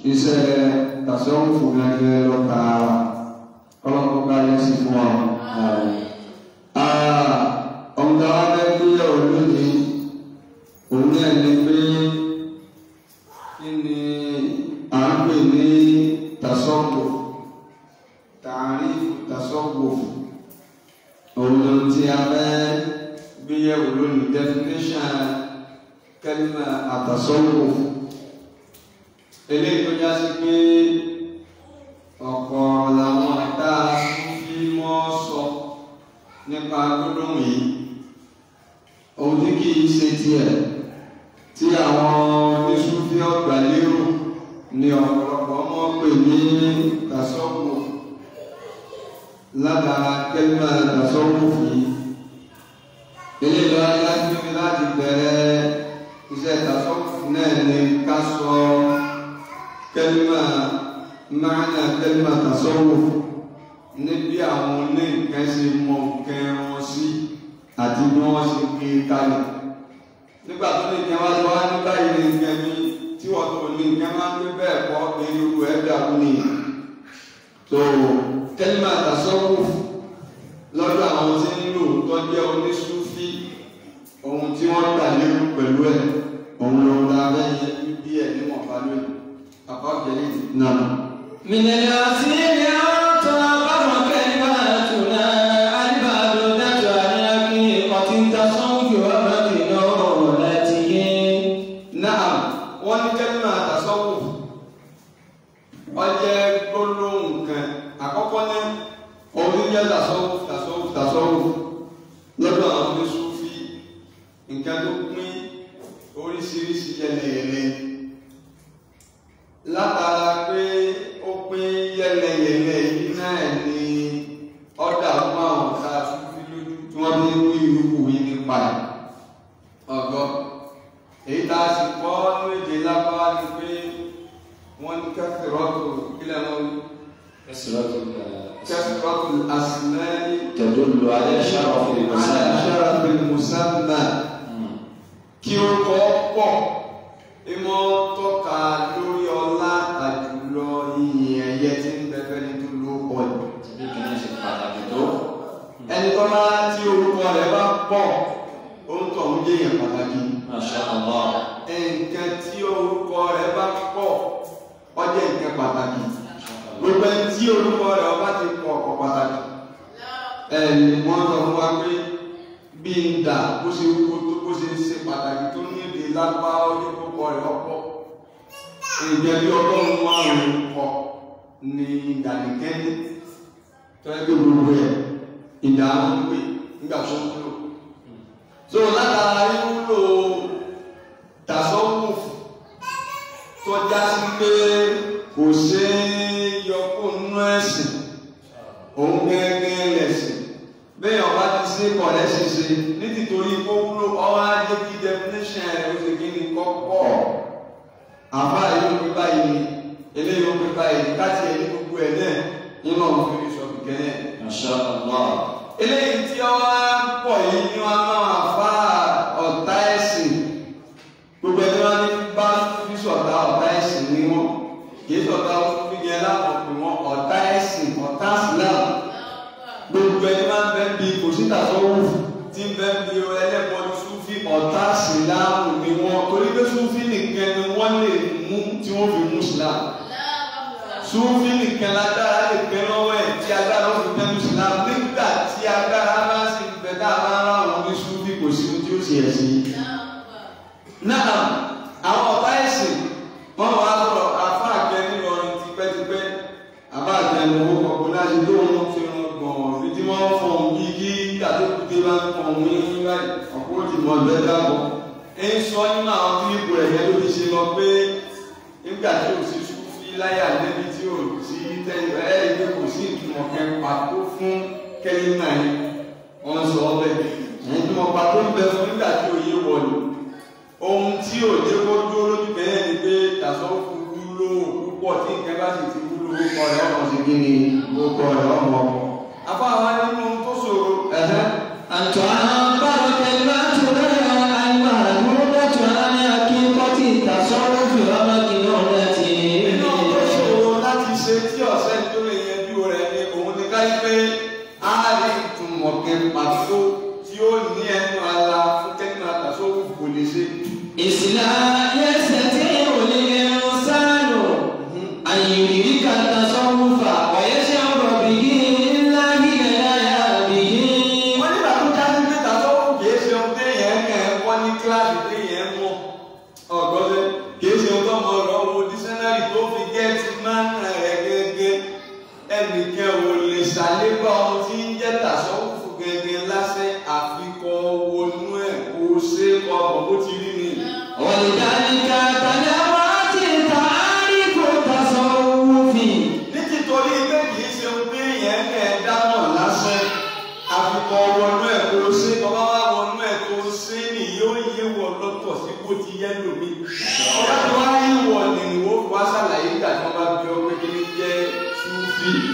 iṣẹ́ tasọ́wọ́fù gẹ́gẹ́ lọ́ka ọlọ́kọ̀ ká yẹ sí fún wa. ọ̀gá wa fẹ́ gbéyà olóde òun náà ní pé kí ni à ń pè ní tasọ́wọ́fù tààrí tasọ́wọ́fù òun ló ti a fẹ́ gbéyàwó lónìí definition kẹ́límà àtasọ́wọ́fù eléyìí tó já sí pé ọ̀pọ̀ làwọn àdá bí wọ́n sọ nípa gbólóhùn yìí ohun tí kì í ṣe tiẹ̀ tí àwọn oníṣúfí ọgbà lérò ní ọ̀pọ̀lọpọ̀ ọmọ pè ní tasọ́wọ́ ládàá kẹ́límà tasọ́wọ́ yìí eléyìí lọ́wọ́ láti fi láti bẹ̀rẹ̀ iṣẹ́ tasọ́wọ́ náà ní ká sọ kẹlima maana kẹlima tasawuf níbi àwọn oníǹkan ṣe mọ nǹkan wọn sí àti bí wọn ṣe gbé kalẹ̀ nígbà tó ní nǹkan wá lọ wá ní báyìí ní nǹkan mi tí wọn tó ní nǹkan máa ń gbé bẹ́ẹ̀ kọ́ irú ẹ̀ dàrú ni tó kẹlima tasawuf lọ́dọ̀ àwọn tí ń lò tó jẹ́ onísúfí ohun tí wọ́n gbà lérò pẹ̀lú ẹ̀ òun ló ń da abẹ́yẹ bí ẹ̀ níwọ̀n bá lóyún. نعم من الأصيل أن تعبر كلماتنا الباردة عن حقيقة التصوف ومكنونته نعم wọ́n ní kẹ́límà tasawuf ó jẹ́ gbólóhùn kan àkọ́kọ́ ní òun jẹ́ tasawuf tasawuf tasawuf lọ́dọ̀ àwọn oníṣúfì nǹkan tó pín oríṣiríṣi yẹlẹyẹlẹ látara pé ó pín yẹlẹyẹlẹ yìí náà ní ọ̀dà fún àwọn ọ̀tá fífi lójú tí wọ́n fi ń wí ìrúkú yìí nípa ẹ̀ ọ̀gọ́ èyí tá a sì kọ́ ní èdè lábáwá ni pé wọ́n ní kẹfìrọ́tò kílẹ̀ wọn ní كسرة kẹfìrọ́tò àsìmẹ́rì تدل على شرف المسألة àṣàràfẹ mùsàmà kí ó kọ́ pọ̀ ìmọ̀ tọ́ka lórí ọlá àjùlọ ìyìn ẹ̀yẹ tí ń bẹ́fẹ́ ní tó ló pọ̀ jù. bí kìíní ṣe pàtàkì tó ẹni tó máa tí orúkọ rẹ̀ bá pọ̀ ó ń tọ̀ ń jẹ́ èèyàn pàtàkì. Masha Allah nǹkan tí orúkọ rẹ̀ bá pọ̀ ó jẹ́ nǹkan pàtàkì. gbogbo ẹni tí orúkọ rẹ̀ ọba ti pọ̀ ọ̀pọ̀ pàtàkì. ẹni wọ́n sọ fún wa pé bí n dà bó ṣe wúwo tó bó ṣe ṣe pàtàkì tó ní èdè lápá ọjọ́ orúkọ rẹ̀ ọ̀pọ̀. ìjẹ́ bí ọgọ́rùn-ún márùn-ún kọ ní ìdànìkẹ́ni tó ẹgbẹ́ gbogbo ẹ̀ ìdààmú ń pè nígbà tó ń lò. so látara wíwúlò tasọ́wùf tó já sí pé kò ṣe é yọ kó nú ẹ̀sìn òun gẹ́gẹ́ lẹ̀sìn bẹ́ẹ̀ ọba ti ṣe kọ̀lẹ́ ṣiṣe ní tìtorí kó wúlò ọwọ́ ajé kí definition rẹ̀ ó ṣe kí ni kọ́kọ́ àbá yóò pé báyìí eléyìí ó pé báyìí káti ẹ̀ ní gbogbo ẹ̀ náà nínú ọ̀hún fi sọ kìkẹ́ náà Masha Allah eléyìí tí ọ wá ń pọ̀ yìí ni wọ́n máa fa ọ̀tá ẹ̀sìn gbogbo ẹni wọn ní bá fi sọ̀tá ọ̀tá ẹ̀sìn ní wọn kì í sọ̀tá fi yẹn lápò pé wọn ọ̀tá ẹ̀sìn ọ̀tá Islam gbogbo ẹni máa ń bẹ́ bí kò sí tàṣọ́wù tí ń bẹ́ bí ẹlẹ́bọ ní Súfì ọ̀tá Islam ni wọn torí pé Súfì nìkan ni wọ́n lè mú tí wọ́n fi mú Islam Súfì nìkan lágbára lè pẹ́ lọ́wọ́ ẹ̀ tí agbára ó fi pẹ́ mú Islam nígbà tí agbára bá sì ń bẹ tá a bá ń rà wọn ní Súfì kò sí ohun tí ó ṣe ẹ̀sìn náà àwọn ọ̀tá ẹ̀sìn wọ́n wá sọ̀rọ̀ afá àgbẹ̀ nílọrin tipẹ́tipẹ́ àbá àgbẹ̀ ní owó kọ̀ọ̀kan láti tó wọn fi wọn gbọ̀n fìdí wọn fọ̀n bí kí àtẹ́kùté bá ń fọ̀n ní báyìí ọ̀pọ̀ òdì mọ̀ ọ̀gbẹ́ dáàbọ̀ ẹ ń sọ nínú àwọn tí ipò ẹ̀yẹ ló ti ṣe lọ pé nígbà tí ò sí Súfì láyà débi tí ò sí tẹ́lẹ̀ ẹ̀ ẹ́ kò sí ìtumọ̀ kẹ́ pàtó fún kẹ́lí náà wọ́n sọ ọ́ bẹ́ẹ̀ ìtumọ̀ pàtó ń bẹ fún nígbà tí òye wọ̀lú ohun tí ò jẹ́ kó dúró lójú bẹ́ẹ̀ ni pé tàṣọ́fù wúlò púpọ̀ tí nǹkan bá sì ti wúlò orúkọ rẹ̀ ọmọ sí kí ni orúkọ rẹ̀ ọmọ ọmọ. afáwa nínú tó ṣòro ẹ̀hẹ́ أن تعبر كلماتنا المهدودة عن حقيقة التصرف ومكنونته nínú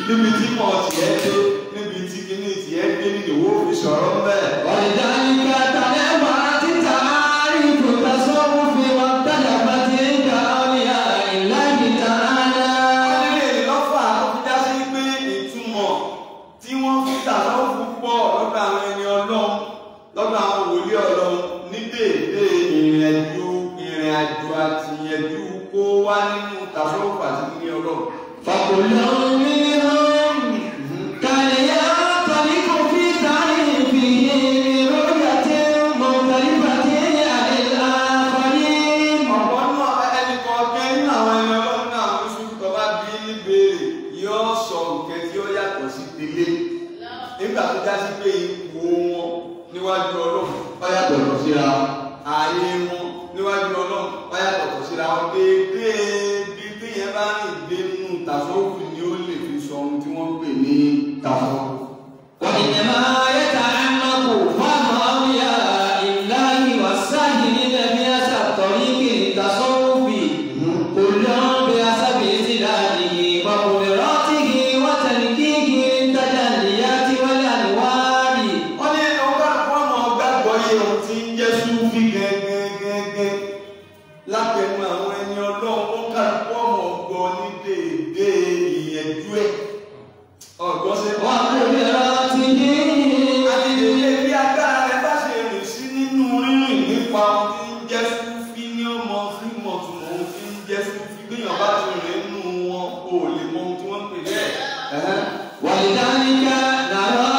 níbi tí mọ̀ tiẹ̀ dé níbi tí kíní tiẹ̀ dé nínú ìwé òfin sọ̀rọ̀ ń bẹ̀. ولذلك تنبأت تعارف التصوف واختلفت عند أولياء الله تعالى Nílé lọ́fà tó fi já sí pé ìtumọ̀ tí wọ́n fi tàbí púpọ̀ lọ́dọ̀ àwọn ẹni ọlọ́run lọ́dọ̀ àwọn wòlíì ọlọ́run ní déédé ìrìn àjò ìrìn àjò àti ìyẹ̀jú kó wá nínú tàbí àti ní ọlọ́run. فكل منهم كان ينطلق في تعريفه برؤية مختلفة عن الآخرين ọ̀pọ̀ náà ẹnì kọ̀ọ̀kan nínú àwọn ẹni ọlọ́run náà ló ṣubú tó bá bí níbèrè yóò sọ nǹkan tí ó yàtọ̀ sí délé nígbà tó já sí pé ipò wọn níwájú ọlọ́run ó yàtọ̀ lọ síra ààyè wọn níwájú ọlọ́run ó yàtọ̀ lọ síra wọn déédéé bí téèyàn bá rìn dé nínú tàṣọ́ọ̀fù ni ó lè fi sọ ohun tí wọ́n ń pè ní tàṣọ́ọ̀fù. وإنما يتعمق فهم أولياء الله والساهرين بهذا الطريق للتصوف كل بحسب استدلاله وقدراته وتنكيكه للتجليات والأنوار wọ́n ní ọgbà fọ́ọ̀mù ọgbàgbọ́ yìí ohun tí ń jẹ́ súnfì gẹ́gẹ́gẹ́gẹ́ látẹnu àwọn ẹni ọlọ́run ó kà fọ́ọ̀mù ọgbọ́ ní déédé ìyẹ̀jú ẹ̀ ọ̀gbọ́n ṣe wá. وقدراته àti ìdílé bí agbára rẹ bá ṣe rìn sí nínú rírìn nípa ohun tí ń jẹ́ súnfì ní ọmọ fíìmọ̀ tó mọ ohun tí ń jẹ́ súnfì gbìyànjú bá ti rìn nínú wọn kò lè mọ ohun tí wọ́n ń pè bẹ́ẹ̀. ولذلك نرى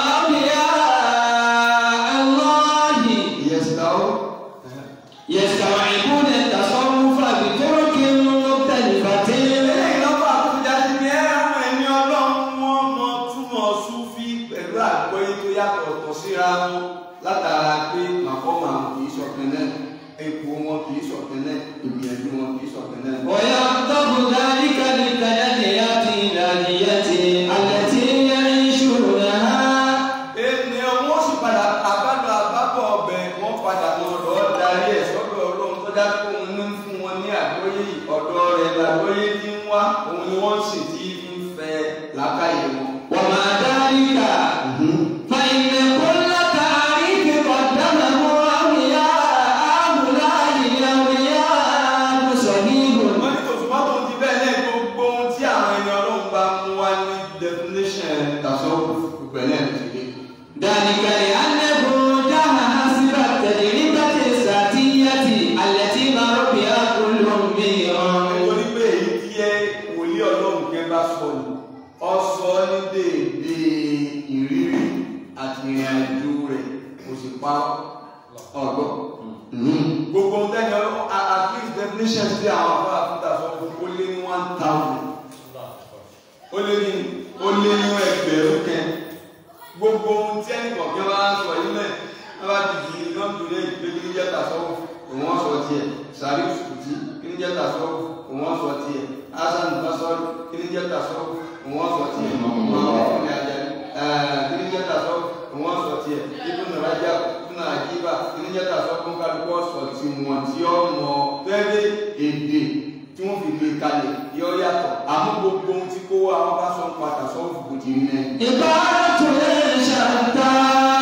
أولياء الله ìyẹ̀sìtàwó. يستوعبون التصوف بطرق مختلفة eléyìí lọ́pọ̀ àkójá sí ní ẹ̀rọ ẹni ọlọ́run wọn mọ túmọ̀ súfì pẹ̀lú àgbọ́yé tó yàtọ̀ ọ̀tọ̀ síra wọn látara pé màkọ́mà wọn kì í ṣọ̀kan náà ipò wọn kì í ṣọ̀kan náà ìgbìyànjú wọn kì í ṣọ̀kan náà. ويقتض ذلك بالتجليات الإلهية التي يعيشونها ènìyàn wọn sì padà àbádọ àbábọ̀ ọbẹ̀ wọn padà wọn lọ darí ẹ̀ sọ́dọ̀ ọlọ́run tó dá kó òun ní fún wọn ní àgbọ́yé yìí, ọ̀dọ̀ rẹ̀ làgbọ́yé tí ń wá òun ni wọ́n sì ti ń fẹ́ làákàyè wọn. ومع ذلك فإن كل تعريف قدمه أولياء هؤلاء الأولياء صحيح wọ́n ní tòṣùpá tó ti bẹ́ẹ̀ lẹ́yìn gbogbo ohun tí àwọn ẹni ọlọ́run bá mú wá ní definition tàṣọ́wọ́ ìpẹ̀lẹ́ ìdílé. ذلك لأنه جاء حسب التجربة الذاتية التي مر بها كل منهم nítorí pé èyí tí ẹ wòlíì ọlọ́run kẹ́ bá sọ ni ọ sọ ní déédé ìrírí àti ìrìn àjò rẹ̀ kò sì pa ọ̀gbọ́. gbogbo ohun tẹ́ni ọlọ́run at at least definition sí àwọn afọ àfúntà sọ fún ó lé ní one thousand ó lé ní ó lé ní ẹgbẹ̀rún kẹ́ gbogbo ohun tí ẹnì kọ̀ọ̀kan bá ń sọ yìí náà wọ́n bá ti di iná tó lé ìgbégi ní jẹ́ta sọ́wọ́ òun wọ́n sọ tiẹ̀ sàrí sùkùtì kí ní jẹ́ta sọ́wọ́ òun wọ́n sọ tiẹ̀ hasan basọ́ọ̀lù kí ní jẹ́ta sọ́wọ́ òun wọ́n sọ tiẹ̀ ọ̀hún àjàlí kí ní jẹ́ta sọ́wọ́ òun wọ́n sọ tiẹ̀ ibùdó rájà ibùdó àjíbà kí ní jẹ́ta sọ́wọ́ fún kálukú ọ̀sọ̀ tí wọ́n ti ọmọ fẹ́ẹ́ èdè tí wọ́n fi gbé kalẹ̀ yọ yàtọ̀ àmọ́ gbogbo ohun tí kó wá wọn bá sọ ń padà sọ́wọ́ fún kòtì ní náà. عبارة شتى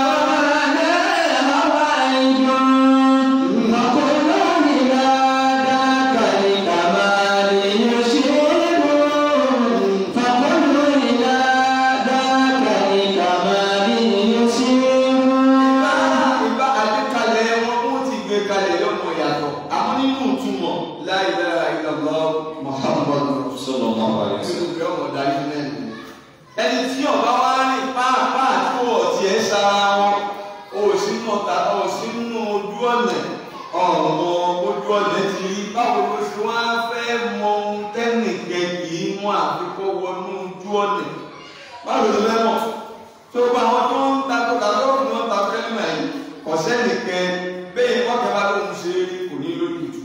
ومعناها واحد وكل إلى ذاك الكمال يشير فكل إلى ذاك الكمال يشير ìbá àgbékalẹ̀ wọn wọ́n ti gbé kalẹ̀ lọ́nà yàtọ̀ àmọ́ nínú ìtumọ̀ la ilaha illallah muhammadu sallallahu alaihi nínú ìgbé ọmọ darí náà ni. ẹni tí ọba wá rìn pàápàá tí ó ti ẹ̀ sára wọn ó sì nù ọ̀tà ó sì nù ojú ọ̀nà ọ̀mọ ojú ọ̀nà ti rí báwo ló ṣe wá fẹ́ mọ ohun tẹ́nìkẹ́ kì í mú àfikọ́ wọnú ojú ọ̀nà báwo ló fẹ́ mọ̀ tó gba àwọn tó ń ta tó ta tó ń lọ ta fẹ́lẹ́mà yìí kọ̀sẹ́ nìkan bẹ́ẹ̀ wọ́kẹ́ bá lóun ṣe é rí kò ní lójútu.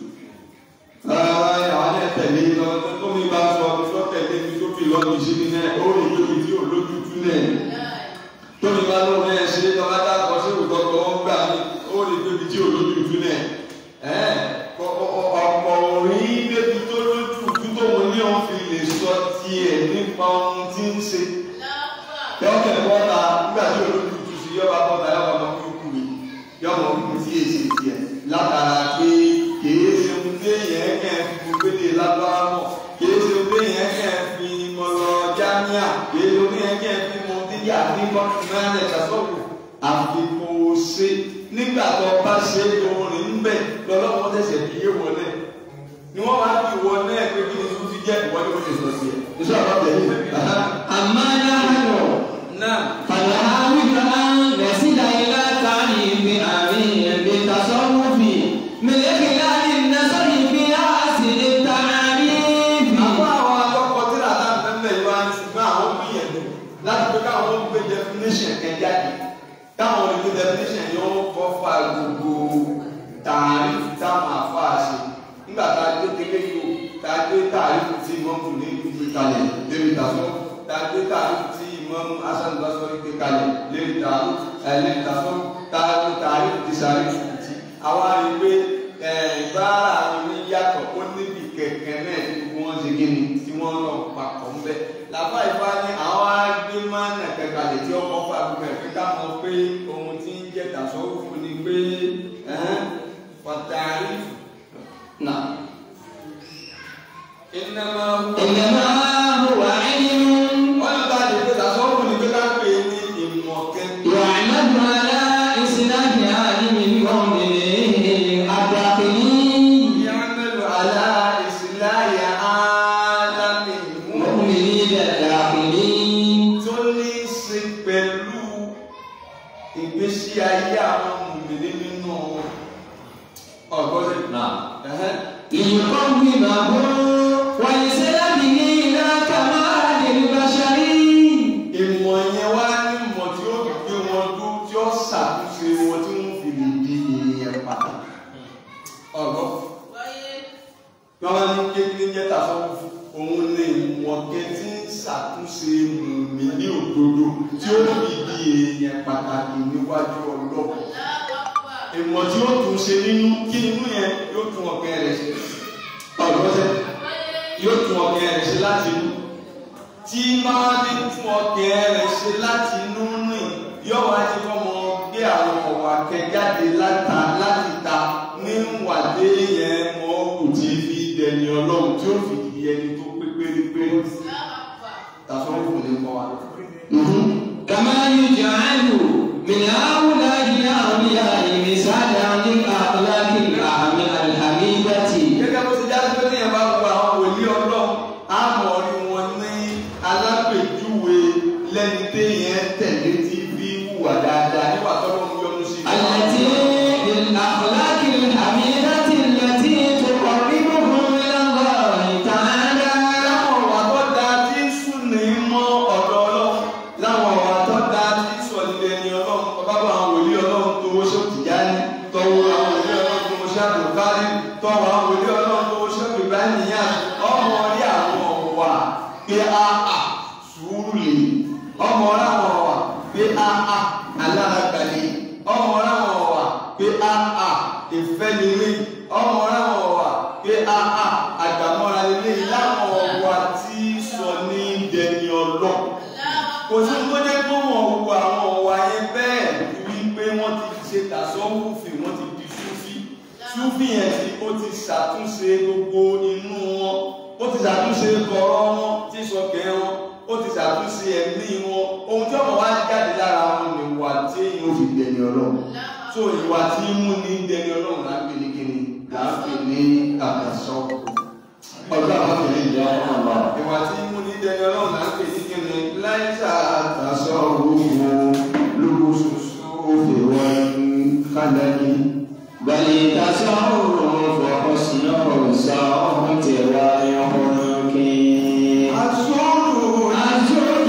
Rárá àwọn ẹ̀ tẹ̀lé lọ tó mi bá sọ tó tẹ̀lé mi tó fi lọ́ọ́ mi ṣe ní náà ó rí lórí tí ò lójútu náà. Tó mi bá lóun náà ṣe tó bá dá kọ sí òótọ́ tó ń gbà mí ó rí lórí tí ò lójútu náà. Ẹ̀ ọ̀pọ̀ orí débi tó lójútu tó mo ní òun fi lè sọ tiẹ̀ nípa ohun tí ń ṣe yọkẹ̀ bọ́ta nígbà tí olóòtú tu sí yọba bọ́ta yọba ọmọ kí ó kú mi yọmọ kú sí èsì tiẹ̀ látara pé kìí ṣe ń dé yẹn kẹ́ ẹ fi gbélé lábára mọ̀ kìí ṣe ń dé yẹn kẹ́ ẹ fi mọ̀ lọ jámíà kìí ṣe ń dé yẹn kẹ́ ẹ fi mọ̀ díyà ní mọ́tìmẹ́rin ẹ̀ka sọ́kù àfikún ṣe nígbà tó bá ṣe orin ń bẹ̀ lọ́lọ́wọ́ tẹ̀sẹ̀ fi yé wọlé ni wọ́n máa fi wọlé ẹ̀ pé kí ni tó fi jẹ́ ìwọlé wọlé sọ sí ẹ̀. ìṣọ́ àbá tẹ̀lé. أما نحن náà فنحاول أن نصل إلى تعليم أمين بالتصوف من خلال النظر في أحسن التعريف àwọn àwọn akọ́kọ́ tí làtà fẹ́fẹ́ yìí wá ṣùgbọ́n àwọn gbìyànjú láti pé káwọn gbé definition kan jáde káwọn gbé definition yìí wọ́n kọ́ fa gbogbo tààrí táwọn àfa ṣe nígbà tá a gbé tẹ́lẹ̀ yìí o tá a gbé tààrí tí wọ́n kù ní ìgbé kalẹ̀ lébi tàṣọ tá a gbé tààrí tí imam hasan basori gbé kalẹ̀ lébi tààrí ẹ̀ lébi tàṣọ tá a gbé tààrí tí sáré tí àwa rí i pé ìbára mi yàtọ̀ ó níbi kẹ̀kẹ́ náà tí gbogbo wọn ṣe kí ni tí wọ́n lọ papọ̀ ń bẹ̀. làbá ìfá ní àwọn agbé máa ń nàkẹ́ kalẹ̀ tí ọkọ̀ fà gbogbo ẹ̀ pé ká mọ̀ pé ohun tí ń jẹ́ tàṣọ́wọ́fù ni pé pàtàkì نعم iná máa ń wọ. إنما هو علم wọ́n ní bá a lè pé tàṣọ́wọ́fù ni pé ká pè é ní ìmọ̀ kẹ́kẹ́. يعمد على إصلاح عالم المؤمنين الداخلين يعمل على إصلاح عالم المؤمنين المؤمنين الداخلين tó ní í ṣe pẹ̀lú ìgbésí ayé àwọn mùmìnì nínú ọgọ́dẹ. نعم Ẹ̀hẹ́n. ليقومه ويسلمه إلى كمال البشر ìmọ̀ yẹn wá ní ìmọ̀ tí ó fi gbé wọn dú tí ó ṣàtúnṣe wọn tí wọ́n fi lè di èèyàn pàtàkì. ọ̀gọ́ bí wọ́n bá ní kékeré jẹ́ tàṣọ́wọ́ òun ní ìmọ̀ kẹ́ tí ń ṣàtúnṣe mùmìnì òdodo tí ó fi di èèyàn pàtàkì níwájú ọlọ́pàá. ìmọ̀ tí ó tún ṣe nínú kí inú yẹn yóò tún ọ̀kẹ́ rẹ̀ ṣe ọ̀gbọ́sẹ̀ yóò tún ọ̀kẹ́ rẹ̀ ṣe láti inú tí máa ní tún ọ̀kẹ́ rẹ̀ ṣe láti inú rìn yóò wá ní kọ́ mọ gbé àwọn ọ̀wà kẹjáde láta láti ta ní wàdé yẹn mọ́ kò tí fi dẹni ọlọ́run tí ó fi di ẹni tó pé pérépéré tàṣọ́ ìfún ní kọ́ wa. كما يجعل من هؤلاء الأولياء مثالا للأخلاق الحميدة gẹ́gẹ́ bó ti jáde pé téèyàn bá wo àwọn wòlíì ọlọ́run á mọ̀ rí wọn ní alápèjúwe lẹ́ni téèyàn tẹ̀lé tí fi hùwà dáadáa nígbà tó lọ́n yọnu sí i. التي للأخلاق الحميدة التي تقربهم إلى الله تعالى láwọn ọ̀wà tó dáa tí ń sùn ní mọ́ ọ̀dọ̀ ọlọ́run láwọn ọ̀wà tó dáa tí ń sọ nílé ní ọlọ́run bàbá bá àwọn wòlíì ọlọ́run tó wọ́n ṣòkì jáde tọ́wọ́ àwọn wòlíì ọlọ́run tó wọ́n ṣàtò kárí tọ́wọ́ àwọn wòlíì ọlọ́run tó wọ́n ṣòkì ibrahim yá ọmọ rí àwọn ọ̀wà pé a a sùúrù lè ọmọ rí àwọn ọ̀wà pé a a aláragbàlè ọmọ rí àwọn ọ̀wà pé a a ìfẹ́ nílé ọmọ rí àwọn ọ̀wà pé a a àgbàmọ́ra nílé láwọn ọ̀wà tí sọ ní dẹni ọlọ́ kò sí tó jẹ́ pé wọ́n wo àwọn ọ̀wà yẹn bẹ́ẹ̀ wípé wọ́n ti ṣe tàṣọ́wùfì wọ́n ti di súfì súfì yẹn tí ó ti ṣàtúnṣe gbogbo inú wọn ó ti ṣàtúnṣe kọ̀rọ̀ wọn tí sọkẹ́ wọn ó ti ṣàtúnṣe ẹ̀mí wọn ohun tí ọmọ wa jáde lára wọn ni ìwà tí èèyàn ò fi dẹni ọlọ́run so ìwà tí ń mú ní dẹni ọlọ́run là ń pè ní kíni là ń pè ní àtàṣọ ọjọ́ àwọn àpèlè ìyá ọlọ́run ìwà tí ń mú ní dẹni ọlọ́run là ń pè ní kíni láìsà àtàṣọ òwò lóṣooṣù òfè wọn kálẹ́ni. بل تصرف حسنه صوت ويحرك àṣọ́rù الزهد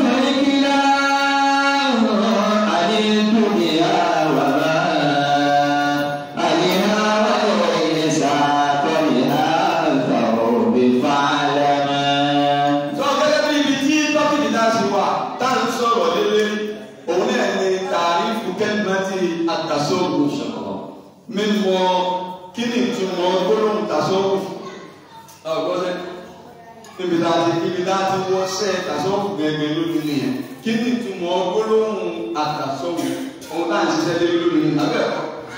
الكلام عن الدنيا وما عليها وليس كلها الثوب فاعلما sọ gẹ́gẹ́ bí ibi tí tọ́kìtì náà ṣe wà tá à ń sọ̀rọ̀ lélẹ̀ òun náà ní tàrífù kẹ́gbẹ́ntì àtàṣọ́gbò mímọ̀ kí ni ìtumọ̀ gbólóhùn tàṣọ́gbò ọ̀gbọ́sẹ̀ níbi tá a ti níbi tá a ti wọ́ sẹ́ tasọ́wọ́fù gẹ́gẹ́ lónìí nìyẹn kí ni ìtumọ̀ gbólóhùn àtàsọ́wọ́ ohun tá à ń ṣiṣẹ́ lé lórí ní abẹ́ẹ̀kọ́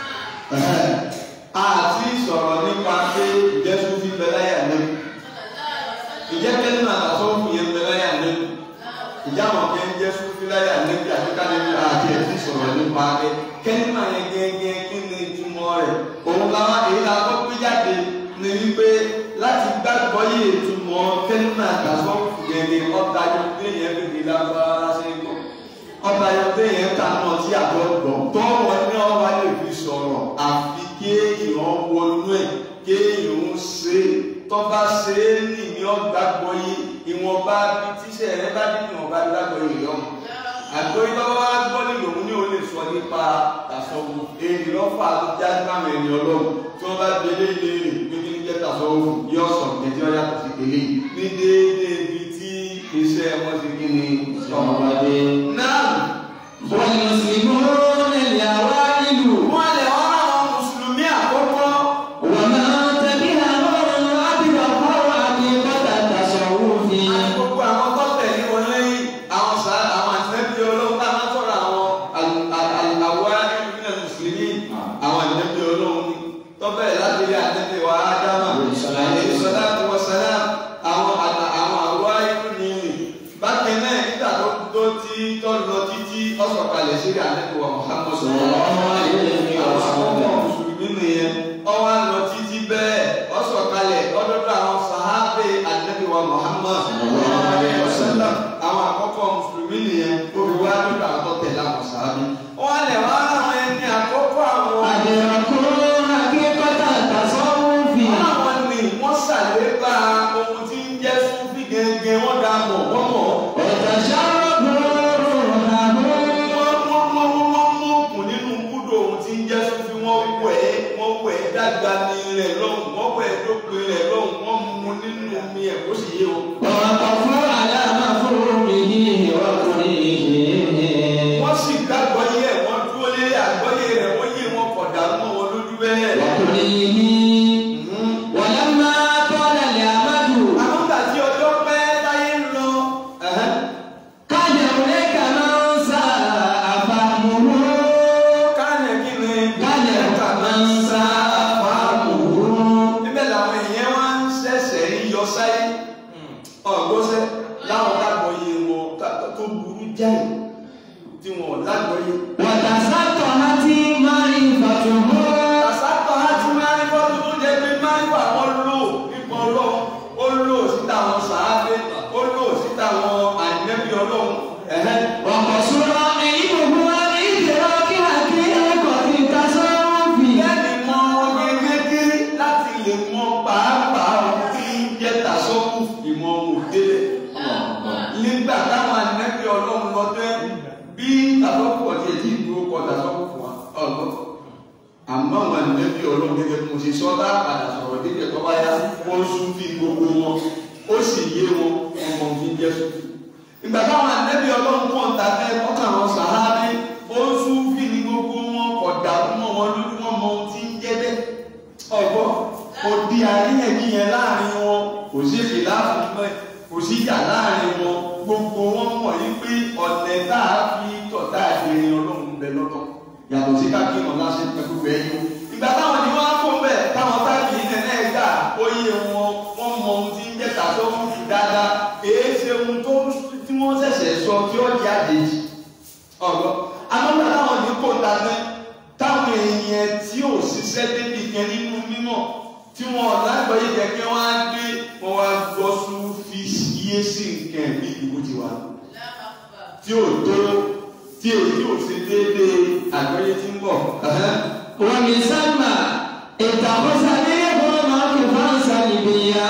àti sọ̀rọ̀ nípa pé ìjẹ́sùn fi bẹ láyà lẹ́nu ìjẹ́ kẹ́lí náà àtàsọ́wọ́fù yẹn bẹ láyà lẹ́nu ìjà wọn kẹ́ ń jẹ́ sùfìláyà níbi àfikà níbi àti ẹ̀sìn sọ̀rọ̀ nípa ẹ̀ kẹ́lí náà yẹn gẹ́gẹ́ kí ni ìtumọ̀ rẹ̀ òun làwọn èyí la kọ́ pé jáde ní wípé láti gbàgbọ́ yé ìtumọ̀ kẹ́lí náà àtàsọ́wọ́fù gẹ́gẹ́ ọ̀tá yọ pé yẹn bèbè lágbára ṣe ń kọ́ ọba yọ pé yẹn ta náà tí àjọ gbọ́ tọ́wọ́ ní ọba lè fi sọ̀rọ̀ àfi kéèyàn wọnú ẹ̀ kéèyàn ń ṣe tọ́ba ṣe é ní ní ọgbàgbọ́ yìí ìwọ̀nba bí tíṣẹ̀ rẹ bá dín ìwọ̀nba gbàgbọ́ yìí lọ́mọ. àgbóyí bá wá gbọ́ nílò òun ní o lè sọ nípa tàṣọwò èyí lọ́fà tó já sáwọn ẹni ọlọ́run tí wọ́n bá gbélé ilé rẹ̀ pé kí ní jẹ́ tàṣọwò yóò sọ kẹjọ yàtọ̀ sí kele ní déédéé ibi tí iṣẹ́ wọn ti kí ni ọmọdé. náà والمسلمون الأوائل wọ́n lè wọ́n àwọn mùsùlùmí àkọ́kọ́ ومن تبعهم أبرقوا عقيدة التصوف àti gbogbo àwọn tó tẹ̀lé wọn lẹ́yìn àwọn sá àwọn àtẹ́bí ọlọ́run tá a máa sọ̀rọ̀ àwọn àwọ̀ ẹ̀rọ mùsùlùmí àwọn àtẹ́bí ọlọ́run ni tó bẹ̀rẹ̀ láti rí àtẹ́bí wa ádámà àlẹ́ ìsọdá àti wọ́sálà àwọn àtà- àwọn àwọ̀ ẹ̀rọ ni bákan náà nígbà tó tó ti tó lọ títí ọ̀sọ̀kalẹ̀ sí àtẹ́bí wa Muhammad Sallallahu alaihi àwọn wasallam. àkọ́kọ́ mùsùlùmí nìyẹn ọwọ́ lọ títí bẹ́ẹ̀ ọ̀sọ̀kalẹ̀ ọdọọdọ àwọn sàhábẹ ànábì wa Muhammad Sallallahu alaihi wasallam. àwọn àkọ́kọ́ mùsùlùmí nìyẹn orí wa lọ́dọ̀ àwọn tó tẹ̀lé àwọn sàhábẹ. wọ́n lè wá àwọn ẹni àkọ́kọ́ àwọn أدركوا حقيقة التصوف àwọn ni wọ́n ṣàlépa ohun tí ń jẹ́ súnfì gẹ́gẹ́ wọ́n dà mọ̀ wọ́n mọ̀ وتشربوا روحهم wọ́n wọ́n wọ́n wọ́n mú òkun nínú kúdò ohun tí ń jẹ́ súnfì wọ́n wẹ̀ ẹ́ wọ́n wẹ̀ ẹ́ dàgbà ní rẹ̀ lọ́hùn wọ́n wẹ̀ ẹ́ dópin rẹ̀ lọ́hùn wọ́n mú nínú omi ẹ̀ kó sì yé o. ووقفوا على مفهومه وكرهه wọ́n sì gbàgbọ́ yé ẹ̀ wọ́n dúró lé àgbọ́yé rẹ̀ wọ́n yé wọn kọ̀dà mọ́ wọn lójú bẹ́ẹ̀. وكرهه ولما طال الأمد àwọn gbà tí ọjọ́ pẹ́ táyé ń lọ. كان هناك من ساء فهمه káàní kí ni. كان هناك من ساء فهمه níbẹ̀ làwọn èèyàn wá ń ṣẹ̀ṣẹ̀ ń yọ sáyé. ọ̀gbọ́sẹ̀ láwọn lágbọ̀ọ́yé wọn ká- tó burú jáì tí wọn ò lágbọ̀ọ́yé. وتسطحت معرفته Àsápọ̀ láti máa ń bọ́ tó jẹ́ pé máa ń wà wọ́n lò nípa ọlọ́run. Ó lò síta àwọn sàábé, ó lò síta àwọn àìnẹ́bí ọlọ́run. Ẹ̀hẹ́. وقصر علمه عن إدراك حقيقة التصوف Bẹ́ẹ̀ni mọ ọmọ gẹ́gẹ́ láti lè mọ pàápàá ohun tí ń jẹ́ tàṣọ́kù ìmọ̀ òdélé. Nígbà táwọn àìnẹ́bí ọlọ́run lọ tẹ́ bí tàṣọ́kù ọ̀tí ẹ̀jì ìdúró kọ tàṣọ́kù fún wa. Ọ̀gbọ́n. àmọ́ àwọn ànẹ́bí ọlọ́run gẹ́gẹ́ bí mo ṣe sọ dá padà sọ̀rọ̀ dídì ẹ̀kọ́ bá yá wọ́n sún fi gbogbo wọn ó sì yé wọn ọmọ òfin jẹ́ sùn. ìgbà táwọn ànẹ́bí ọlọ́run pọ̀ ń ta fẹ́ ọkàn àwọn sàhábí ó sún fi ní gbogbo wọn kọ̀dà mọ́ wọn lórí wọn mọ ohun tí ń jẹ́ bẹ́ẹ̀. ọ̀gbọ́n kò di àríyànjiyàn láàrin wọn kò sí èdè láàrin mọ́ kò sí ìjà láàrin wọn gbogbo wọn mọ̀ yí pé ọ̀nẹ̀ tá a fi tọ̀tà ìrìn ọlọ́run bẹ lọ́tọ̀ yàtọ̀ sí káàkiri ọ̀la ṣe pẹ̀lú bẹ́ẹ̀ yó. ìgbà táwọn ni wọ́n á fún bẹ́ẹ̀ táwọn táàkì ilẹ̀ náà gbà ó yé wọn wọ́n mọ ohun tí ń jẹ́ tàṣọ fún fi dáadáa èé ṣe ohun tó tí wọ́n ṣẹ̀ṣẹ̀ sọ tí ó jẹ́ àjèjì. ọ̀gọ́ àmọ́gbà táwọn ní kò dáná táwọn èèyàn tí ò ṣiṣẹ́ débi kan nínú mímọ̀ tí wọn lágbàáyé kẹ̀kẹ́ wọn á gbé wọn wá gbọ́ sún fi yé sí nǹkan bí ìdìbò ti wà tí ò tó tí èyí ò ṣe déédéé àgbáyé tí ń bọ̀. ومن ثم اتخذ منهم موقفا سلبيا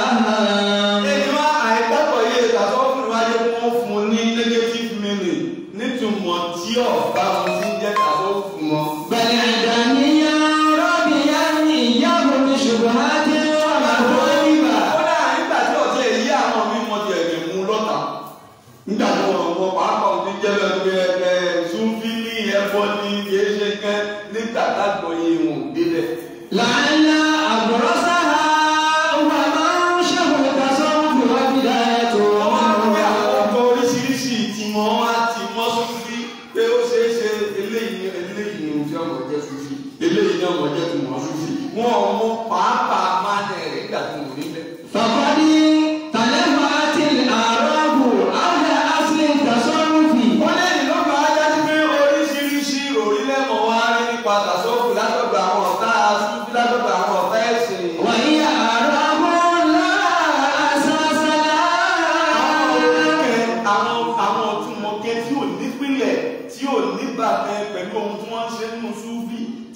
Èyí wá àìgbàgbọ́ yé ìtàsọ́ fún ìwádìí wọn fún un ní negative meaning nítumọ̀ tí ọ̀bá wọn ti ń jẹ́ ìtàsọ́ fún wọn. بل عدميا ربيا إياه بشبهات ومطالب Kódà nígbà tí ọ̀tí èyí àwọn mi mọ ti ẹ̀jẹ̀ mú lọ́tà. Nígbà tí wọn wọ pàápàá òun ti jẹ́ bẹ́ẹ̀ ẹ̀ súnfí ní ẹ̀fọ́ ní kìí ṣe kẹ́ nígbà tágbọ̀ yé wọn ò délẹ̀. لعل أبرزها هو منشه التصوف وبدايته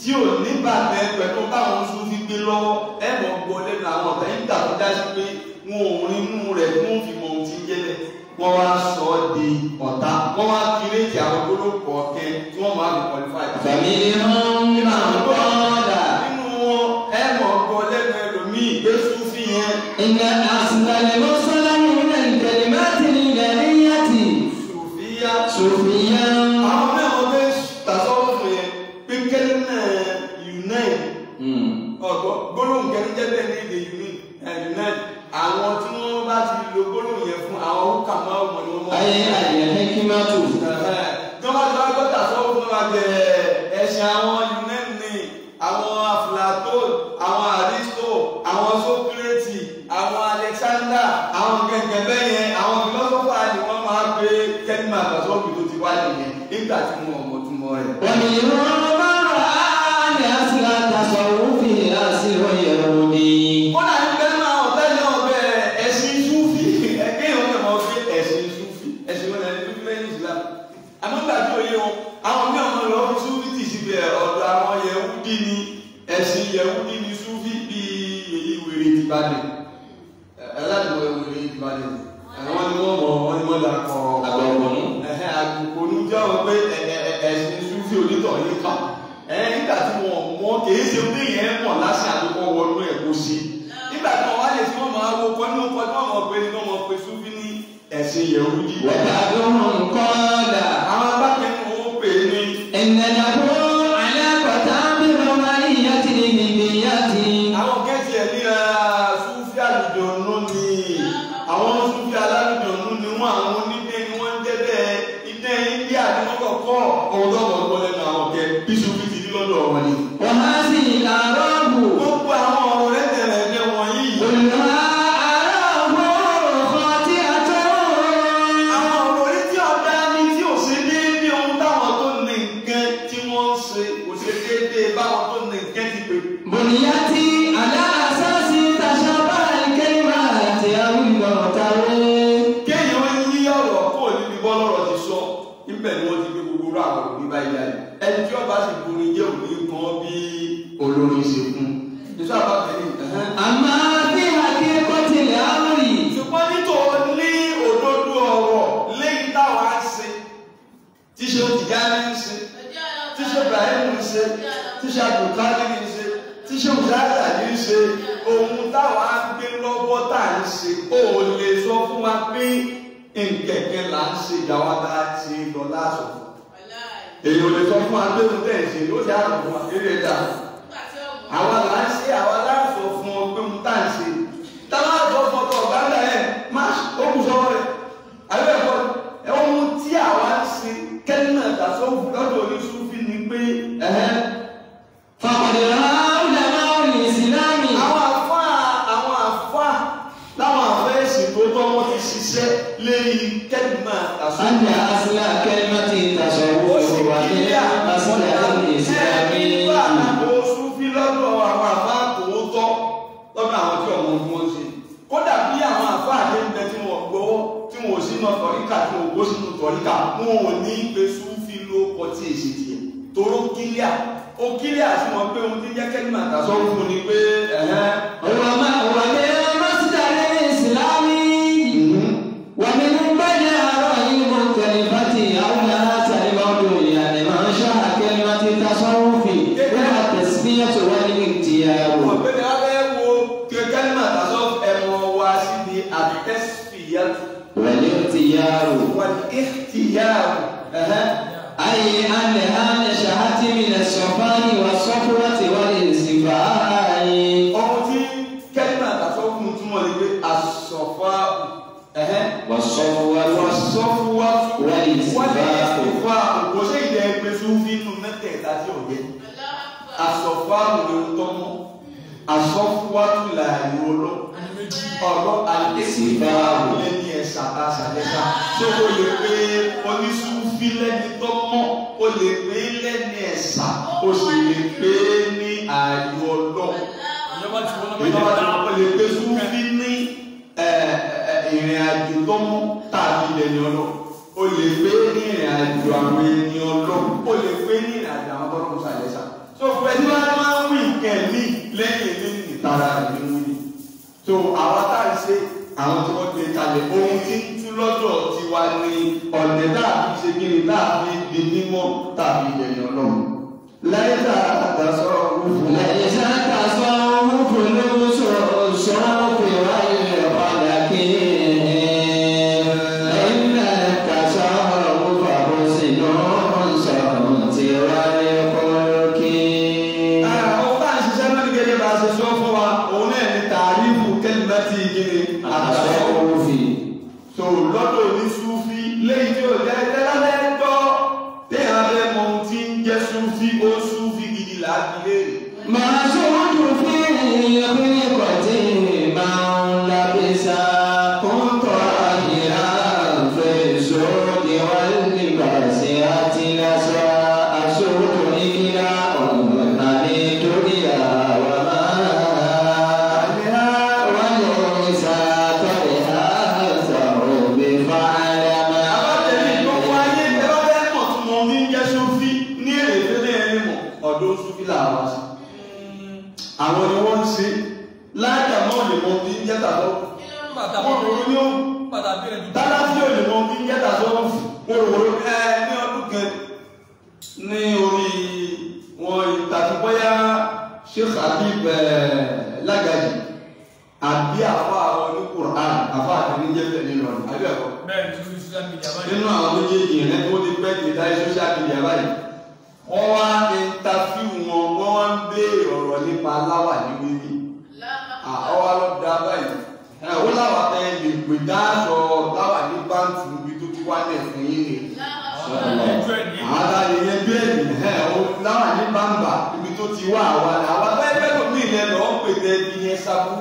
tí ò ní bàtẹ́ pẹ̀lú táwọn sún fi gbé lọ́wọ́ ẹ mọ̀ gbọ́ lẹ́nu àwọn ọ̀tá yìí tàbí dájú pé wọn ò rí inú rẹ̀ fún ìmọ̀ ohun tí ń jẹ́lẹ̀ wọ́n wá sọ ọ́ di ọ̀tá wọ́n wá kírètì àwọn gbólóhùn ọ̀kẹ́ tí wọ́n máa fi qualify. فمنهم من قال nínú wọn ẹ mọ̀ gbọ́ lẹ́nu ẹlòmíì pé súnfì yẹn إن أصل المرسل من الكلمات الإلهية sùfìyà صوفيا àwọn mẹ́wọ̀n bẹ́ tàṣọ́wọ́ fún yẹn pé kẹ́lẹ́ náà unite ọ̀gbọ́n gbólóhùn kẹ́lẹ́ jẹ́ bẹ́ẹ̀ ní èdè uni unite àwọn tí wọ́n bá ti lo gbólóhùn yẹn fún àwọn orúkà máa mọ̀ ní wọ́n mọ̀. أي الحكمة jọba tí wọ́n gbọ́dọ̀ sọ́wọ́ fún wa jẹ ẹ̀sìn àwọn unite àwọn aflato àwọn aristo àwọn socrates àwọn alexander àwọn gẹ́gẹ́ bẹ́ẹ̀ yẹn àwọn philosopher ni wọ́n máa gbé kẹ́límà àtàsọ́ọ̀bù tó ti wá nìyẹn nígbà tí wọ́n mọ̀ túmọ̀ rẹ̀. ومنهم من رأى أن أصل التصوف أصل يهودي kódà ń bẹ́ẹ̀ máa ọ̀tá ní ọ̀bẹ ẹ̀sìn súfì ẹgbẹ́ ìwọ̀n náà máa gbé ẹ̀sìn súfì ẹ̀sìn wọn náà ní súfì lẹ́yìn islam àmọ́gbà tí òye wọn àwọn mí ọmọ lọ fi súfì tì síbẹ̀ ọ̀dọ̀ àwọn yẹ̀wúdí ni ẹ̀sìn yẹ̀wúdí ni súfì bíi èyí wèrè tìbàdàn ẹ̀ẹ́dàdùn wèrè tìbàdàn àwọn ni wọ́n mọ̀ wọ́n ni wọ́n dà kọ́ Àgbọ̀ngbọ̀nú. ẹ̀hẹ́ àgùkònú jẹ́ wọn pé ẹ̀- ẹ̀- ẹ̀sìn súfì onítọ̀ yìí kà ẹ̀ nígbà tí wọ́n mọ̀ kìí ṣe pé yẹn mọ̀ láṣẹ àdúgbò wọnú ẹ̀ kó sí nígbà tí wọ́n wá lè tí wọ́n máa wo kọ́ nínú kọ́ tí wọ́n mọ̀ pé ní wọ́n mọ̀ pé súfì ní ẹ̀sìn yẹ̀wúdí وبعضهم قال àwọn abákẹ́ni wọn pè é ní إن له علاقة بالرومانية الهندية àwọn kẹ́sì ẹ̀ ní súfì àlùjọ̀nù ni àwọn súfì alálùjọ̀nù ni wọ́n àwọn onídé ni wọ́n ń jẹ́ bẹ́ẹ̀ idẹ́ India ni wọ́n kọ̀kọ́ ọ̀dọ́ ọ̀gbọ́n lẹ́nu àwọn kẹ́ bí súfì ti ní lọ́dọ̀ wọn ni. وهذه الأعراب gbogbo àwọn ọ̀rọ̀ rẹ̀ tẹ̀lé ẹ̀jẹ̀ wọ̀nyí كلها أعراب خاطئة àwọn ọ̀rọ̀ orí tí ọ̀dá ní tí ò ṣe déédéé ohun táwọn tó ní nǹkan tí wọ́n ń ṣe kò ṣe déédéé báwọn tó ní nǹkan ti pè. بنيت على أساس تشابه الكلمات أو المعترض kéèyàn ó yí ọ̀rọ̀ kó níbi bọ́lọ́rọ̀ ti sọ níbẹ̀ ni wọ́n ti gbé gbogbo rú àwọn òbí báyìí jáde ẹni tí ọba sì borí jẹ́ òní kan bí olórin ṣe fún nítorí àbábẹ́ ní ẹ̀hẹ́n. أما في حقيقة الأمر ṣùgbọ́n nítorí ní òdodo ọ̀rọ̀ lẹ́yìn táwa ń ṣe tí ṣe ó ti já ní ń ṣe tí ṣe Ibrahim ń ṣe tí ṣe Abdulkadir ń ṣe tí ṣe Mùsáàdà ń ṣe ohun táwa ń gbé lọ́wọ́ tá à ń ṣe ó lè sọ fún wa pé nkẹ̀kẹ́ là ń ṣe ìyàwó tá a ti lọ láṣọ. èyí ò lè sọ fún wa pé ohun tẹ̀ ń ṣe ló dá àrùn fún wa eré dà àwa là ń ṣe àwa láṣọ fún ọ pé ohun tá à ń ṣe táwa àjọ fún ọkọ ọ̀gáńdà ẹ̀ má ó kù sọ́wọ́ rẹ̀ àbẹ́ ẹ̀kọ́ ẹ̀ ohun tí àwa ń ṣe kẹ́lí tàṣọ lọ́dọ̀ oníṣúfì ni pé ẹ̀hẹ́n فقد رأى علماء الإسلام àwọn àfá àwọn àfá láwọn àfẹ́ẹ̀sì tó tọ́ wọ́n ti ṣiṣẹ́ lérí kẹ́lìmà tàṣọ. أن أصل كلمة ó التصوف sì هو kílẹ̀ من أصل الإسلام nígbà tó súnfí lọ́dọ̀ àwọn àfá tòótọ́ lọ́dọ̀ àwọn tí ọmọ tí wọ́n ṣe. kódà bí àwọn àfá àdéhùnbẹ tí wọ́n gbowó tí wọ́n ò sínú tọ̀ríkà tí wọ́n gbó sínú tọ̀ríkà wọn ò ní pé súnfí ló kọ tí èsì tiẹ̀ toró kílíà ó kílíà sí wọn pé ohun tí jẹ́ kẹ́lìmà tàṣọ fún ni pé ẹ̀hẹ́n هو ما هو من مصدر الإسلامي ومن بين آراء المختلفة أولها الموضوع يعني ما شاء كلمة التصوف هو التسمية والاختيار ọ̀gbẹ́ni abẹ́ wo kẹ́kẹ́lìmà tàṣọ ẹ̀wọ̀n wá síbi àtẹ́sífìyàtù والاختيار wal ikhtiyar ẹ̀hẹ́n. أي أنها نشأت من الصفاء والصفوة والانصفاء ọmọ tí kẹ́lìmà tàṣọ fún un túmọ̀ ní pé àsọ̀fà ẹ̀hẹ́n. والصفوة wàsọ́fúwá والانصفاء ìfà kò sí ìdẹ ẹgbẹ́ sófin nù mẹ́tẹ̀ẹ̀ta tí ò yẹ àsọ̀fà ló ń tọ́mọ́ àsọ̀fúwá tún là ìrọ̀lọ́ ọ̀rọ̀ àlẹ́sìnfà lẹ́ni ẹ̀sà àṣàlẹ́sà tó o lè pe onísúfí lẹ́ni tọ́mọ́ o lè pe lẹ́ni ẹ̀sà o sì lè pe ní ààyò ọlọ́ ìjọba tí wọ́n lè pe súfí ní ẹ̀, ẹ̀, ìrìn àjò tọ́mọ́ tàbí lẹ́ni ọlọ́ o lè pe ní ìrìn àjò àwọn ẹni ọlọ́ o lè pe ní ìrìn àjò àwọn tọ́lọ́mù sàlẹ́sà tó fẹ́ tí wọ́n máa ń wí kẹ̀mí lẹ́yìn èmi ìtara ìlú wí tó àwọn tá a ṣe àwọn tí wọ́n gbé kalẹ̀ ohun tí ń tú lọ́dọ̀ tiwa ní ọ̀nẹ́ tàbí ṣe kí ni tàbí di mímọ́ tàbí ẹ̀yàn ọlọ́run lẹ́yìn tá a dàsọ́ òfin ليس التصوف لبس الشرف والفلك إن التصوف حسن الصوت والخلق àwọn bá ń ṣiṣẹ́ lórí gẹ́gẹ́ bá a ṣe sọ fún wa òun náà ní tàrífù kẹ́lìmẹ́tì gíní àtàwọn التصوف so lọ́dọ̀ ní súfí léyìí tí ó jẹ́ tẹ́lábẹ́ gbọ́ téèyàn bẹ́ mọ ohun tí ń jẹ́ súfí ó súfí gidi láti léèrè. ما زلت في خلقة من لبس كنت طاهرا في الزهد واللباس أتلسا أسود إكلاء حميد إلى وما وليس طرها ثوب فعلما àbájáde gbogbo ayé tẹ́lábẹ́ mọ̀ tí mo ní jẹ́ súfí ní èrè tẹ́lẹ̀ ẹni mọ̀ ọ̀dọ̀ súfí làwọn ṣe. àwọn ni wọ́n ń ṣe láàjà náà lè mọ bí ń jẹ́ tàbọ̀ wọ́n rò ó ní ó dáná tí ò lè mọ bí ń jẹ́ tàbọ̀ wọ́n rò ó ẹ ní ọdún kan ní orí wọn ìtàkì bóyá Sheikh Habib ẹ Lágàjì àbí àfa àwọn ní Qur'an àfa àtẹnijẹ́fẹ̀ nínú ọ̀nà àbí ẹ̀kọ́ nínú àwọn méjèèjì rẹ̀ tó ti pẹ́ ti dáyé social media báyìí wọ́n wá interview wọn wọ́n wá ń béèrè ọ̀rọ̀ nípa aláwà ní wíwí àwa lọ da báyìí ẹ wọ́n láwà tẹ lè pè dáàsọ láwà ní báńkì níbi tó ti wá lẹ̀ fún yín ni àwọn àtàlẹ̀ yẹn bẹ́ẹ̀ni ẹ o láwà ní báńbà níbi tó ti wá àwa ni àwa bẹ́ẹ̀ bẹ́ẹ̀ lómi ilẹ̀ lọ́ọ́ pè tẹ́ ibi yẹn sábú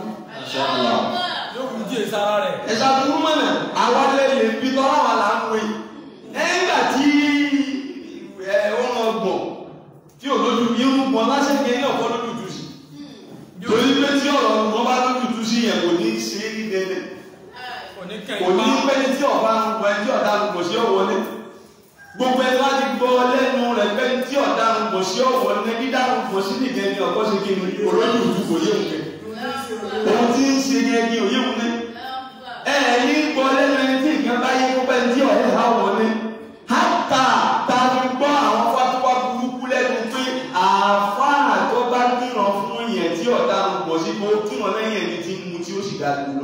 ẹ sábú mọ̀nà àwa lẹ́yìn ibi tọ́lá wà là ń wé ẹ̀ńgbà tí ẹ wọ́n mọ̀ gbọ̀n tí ò lójú irun gbọ̀n lásìkò yẹn ọ̀pọ̀ lójú jù sí torí pé tí ọ̀rọ̀ wọn bá lójú jù sí yẹn kò ní í ṣe é ní dẹ́dẹ́ kò ní í pẹ́ tí ọba ń gbọ́ ẹni tí ọ̀dà ń gbọ̀ sí ọ̀wọ́lé gbogbo ẹni wá ti gbọ́ lẹ́nu rẹ̀ pé tí ọ̀dà ń gbọ̀ sí ọ̀wọ́lé dídá ń gbọ̀ sí nìkan ni ọ̀pọ̀ ṣe kí ni olójú jù kò yé òun òun tí ń ṣe yẹn ni òye òun ní ẹ ní gbọ́ lẹ́nu ẹni tí nǹkan bá yẹ kó pẹ́ tí ọ̀rẹ́ ha wọlé hátà tá a fi gbọ́ àwọn fatuwa burúkú lẹ́nu pé àáfàá tó bá kírun fún yẹn tí ọ̀dà ń gbọ̀ sí kó kírun lẹ́yìn ẹni tí ń mu tí ó sì dá dúró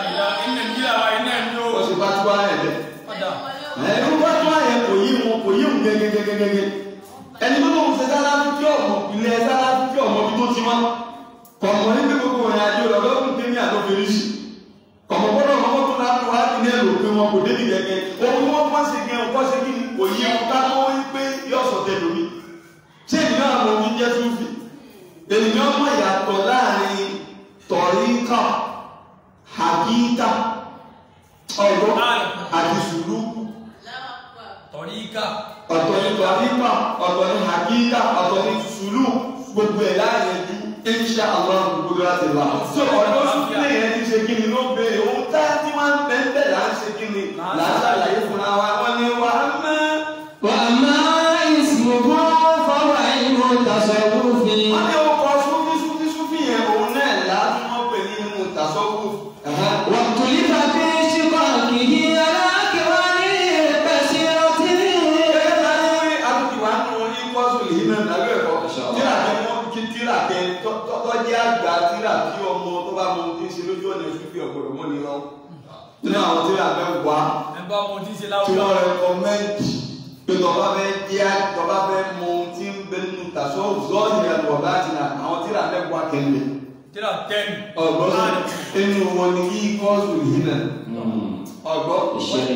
lọ. wọ́n ṣe fatuwa yẹn lẹ́ ẹni wọ́n fatuwa yẹn kò yí wọn kò yí wọn gẹ́gẹ́gẹ́gẹ́gẹ́ ẹni tó lóun ṣe sálábí tí ọmọ ilẹ̀ sálábí tí ọmọ bí tó ti wá kọ̀mọ̀ ní pé gbogbo ìrìn àjò rẹ̀ lọ́dún tẹ́lẹ̀ àtọ́fẹ́rí sí kọ̀mọ̀ gbọ́dọ̀ ọmọ tó náà tó wá ní ní ẹ̀rọ pé wọn kò débi gẹ́gẹ́ ohun wọn kọ́ sí gẹ́ ọkọ́ sí kí ni kò yí wọn ká tó wí pé yóò sọ tẹ lómi ṣé ènìyàn àwọn omi jẹ́ súnfì ènìyàn mọ̀ ìyàtọ̀ láàrin tọ̀ríkà hàkíkà ọ̀rọ̀ àti sùlúkù ọ̀tọ̀ ní tọ̀ríkà ọ̀tọ̀ ní hàkíkà ọ̀tọ̀ ní sùlúkù gbogbo ẹ̀ láàrin ju insha allah gbogbo láti là. so ọ̀dọ́ súnfì yẹn ti ṣe kí ni ló bẹ̀rẹ̀ ohun tá tí wọ́n ń bẹ́ẹ̀ bẹ́ẹ̀ là ń ṣe kí ni là ń ṣàlàyé fúnra wa wọ́n ní wà á mẹ́. وأما اسمه فهو علم التصوف wọ́n ní ọkọ̀ súnfì súnfì súnfì yẹn òun náà láti wọ́n pè ní inú tàṣọ́kù. واختلف في شقاقه على أكوان كثيرة àtúntì wa nù ní kọ́sù yìí náà nàbí ẹ̀kọ́ tíra kẹ mọ́ kí tíra kẹ tọ́jẹ́ àgbà tíra kí ọmọ tó bá mọ ohun tí ń ṣe lójú ọ̀nà ìṣúfì ọ̀gbọ̀dọ̀ mọ́ ni lọ. nínú àwọn tíra bẹ́ wá tí wọ́n rẹkọmẹ́ǹdì pé tọ́ba bẹ́ jẹ́ tọ́ba bẹ́ mọ ohun tí ń bẹ nínú tàṣọ́ zọ́ọ̀nì ẹ̀kọ́ bá ti nà àwọn tíra bẹ́ wá kẹ́lẹ̀. ọ̀gbọ́n inú wọn ni kí kọ́sù yìí náà ọ̀gbọ́n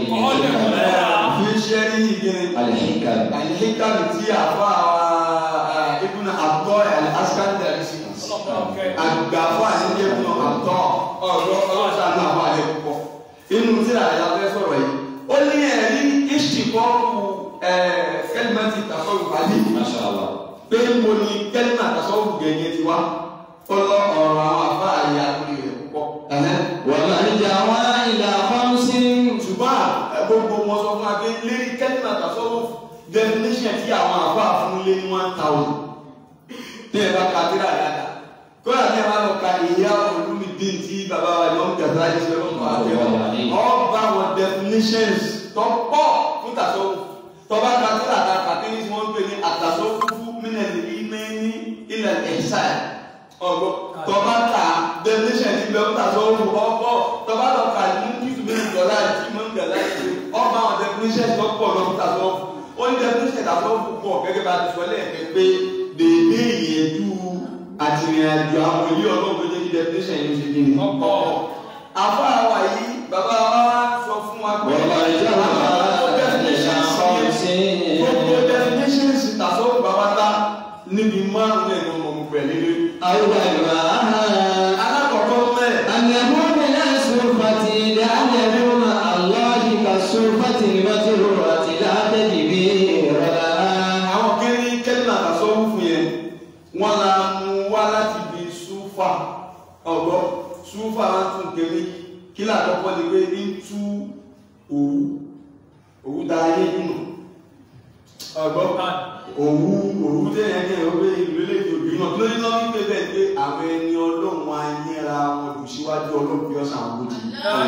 fi ṣẹ́ ní ìgbìrin الحكم alihikami tí a fa ibùnà àtọ́ alikasitari sí àgbàfọ́ àti ibùnà àtọ́ ọ̀rọ̀ ọlọ́sà náà wà lẹ́ púpọ̀ inú tí a yà fẹ́ sọ̀rọ̀ yìí ó ní ẹ̀rí ìṣìkọ́rù kẹ́lìmẹ́tì tasọ́rù àlì ما شاء الله pé mo ní kẹ́lìmẹ́ tasọ́rù gẹ̀gẹ́ ti wá ọlọ́ ọ̀rọ̀ àwọn afá àyà lórí rẹ̀ púpọ̀. ومن جوى إلى خمس ṣùgbọ́n gbogbo wọn sọ fún wa pé lérí kẹ́lìmẹ́ tasọ́rù definition tí àwọn afá fún lé ní one thousand tí ẹ bá ka tíra dáadáa kódà tí ẹ bá lọ ka ìyá olúmi dín tí bàbá wa ìmọ̀ gàdá yìí ṣe lọ́kọ̀ àtẹ̀wọ̀ ọba wọn definitions tó pọ̀ fún tàṣọ́wò tọ́ba ka tíra dáa kàtí ní wọ́n ń pè ní àtàṣọ́wò fún mílíọ̀nù ìmẹ́ni ilẹ̀ ẹ̀ṣá ọgbọ tọba ta definition ti bẹ ọta sọ ọmọ ọgbọ tọba lọ ka ní kìtù mi dọlà tí mo ń dọlà yìí ọba àwọn definition tó pọ̀ lọ ọta sọ ó ní definition tó sọ pọ̀ gẹ́gẹ́ bá ti sọ lẹ́ẹ̀kẹ́ pé dèdè ìyẹ̀dú àtìrìnàjò àwọn ilé ọlọ́run tó jẹ́ kí definition yìí ṣe kí ni. Ọ̀pọ̀. àfọ àwa yìí bàbá wa wá sọ fún wa pé ومرجعها إلى خمس gbogbo definitions tàṣọ bàbá ta níbi márùn-ún ẹ̀ ní ọmọ mi pẹ̀lú أولها alákọ̀ọ́kọ́ mẹ́ẹ̀. أنه من الصرفة لأنه مع الله كالصرفة المجرورة لا تدبير لها àwọn kiri kẹ́lá àtàsọ́wọ́ fún yẹn wọ́n la mú wá láti bí súfà ọ̀gbọ́ súfà máa ń tún kiri kí làkọ́kọ́ ni pé ní tú òwú òwú da ayé nínú ọ̀gbọ́ òwú òwú tẹ̀yẹ kẹ́ ẹ̀ wọ́n ìlú eléyìí òbí náà kí ló ní lọ́wọ́ pé bẹ́ẹ̀ pé àwọn ẹni ọlọ́run ayéra wọn kò síwájú ọlọ́run bí ọ̀sán àwọn ojì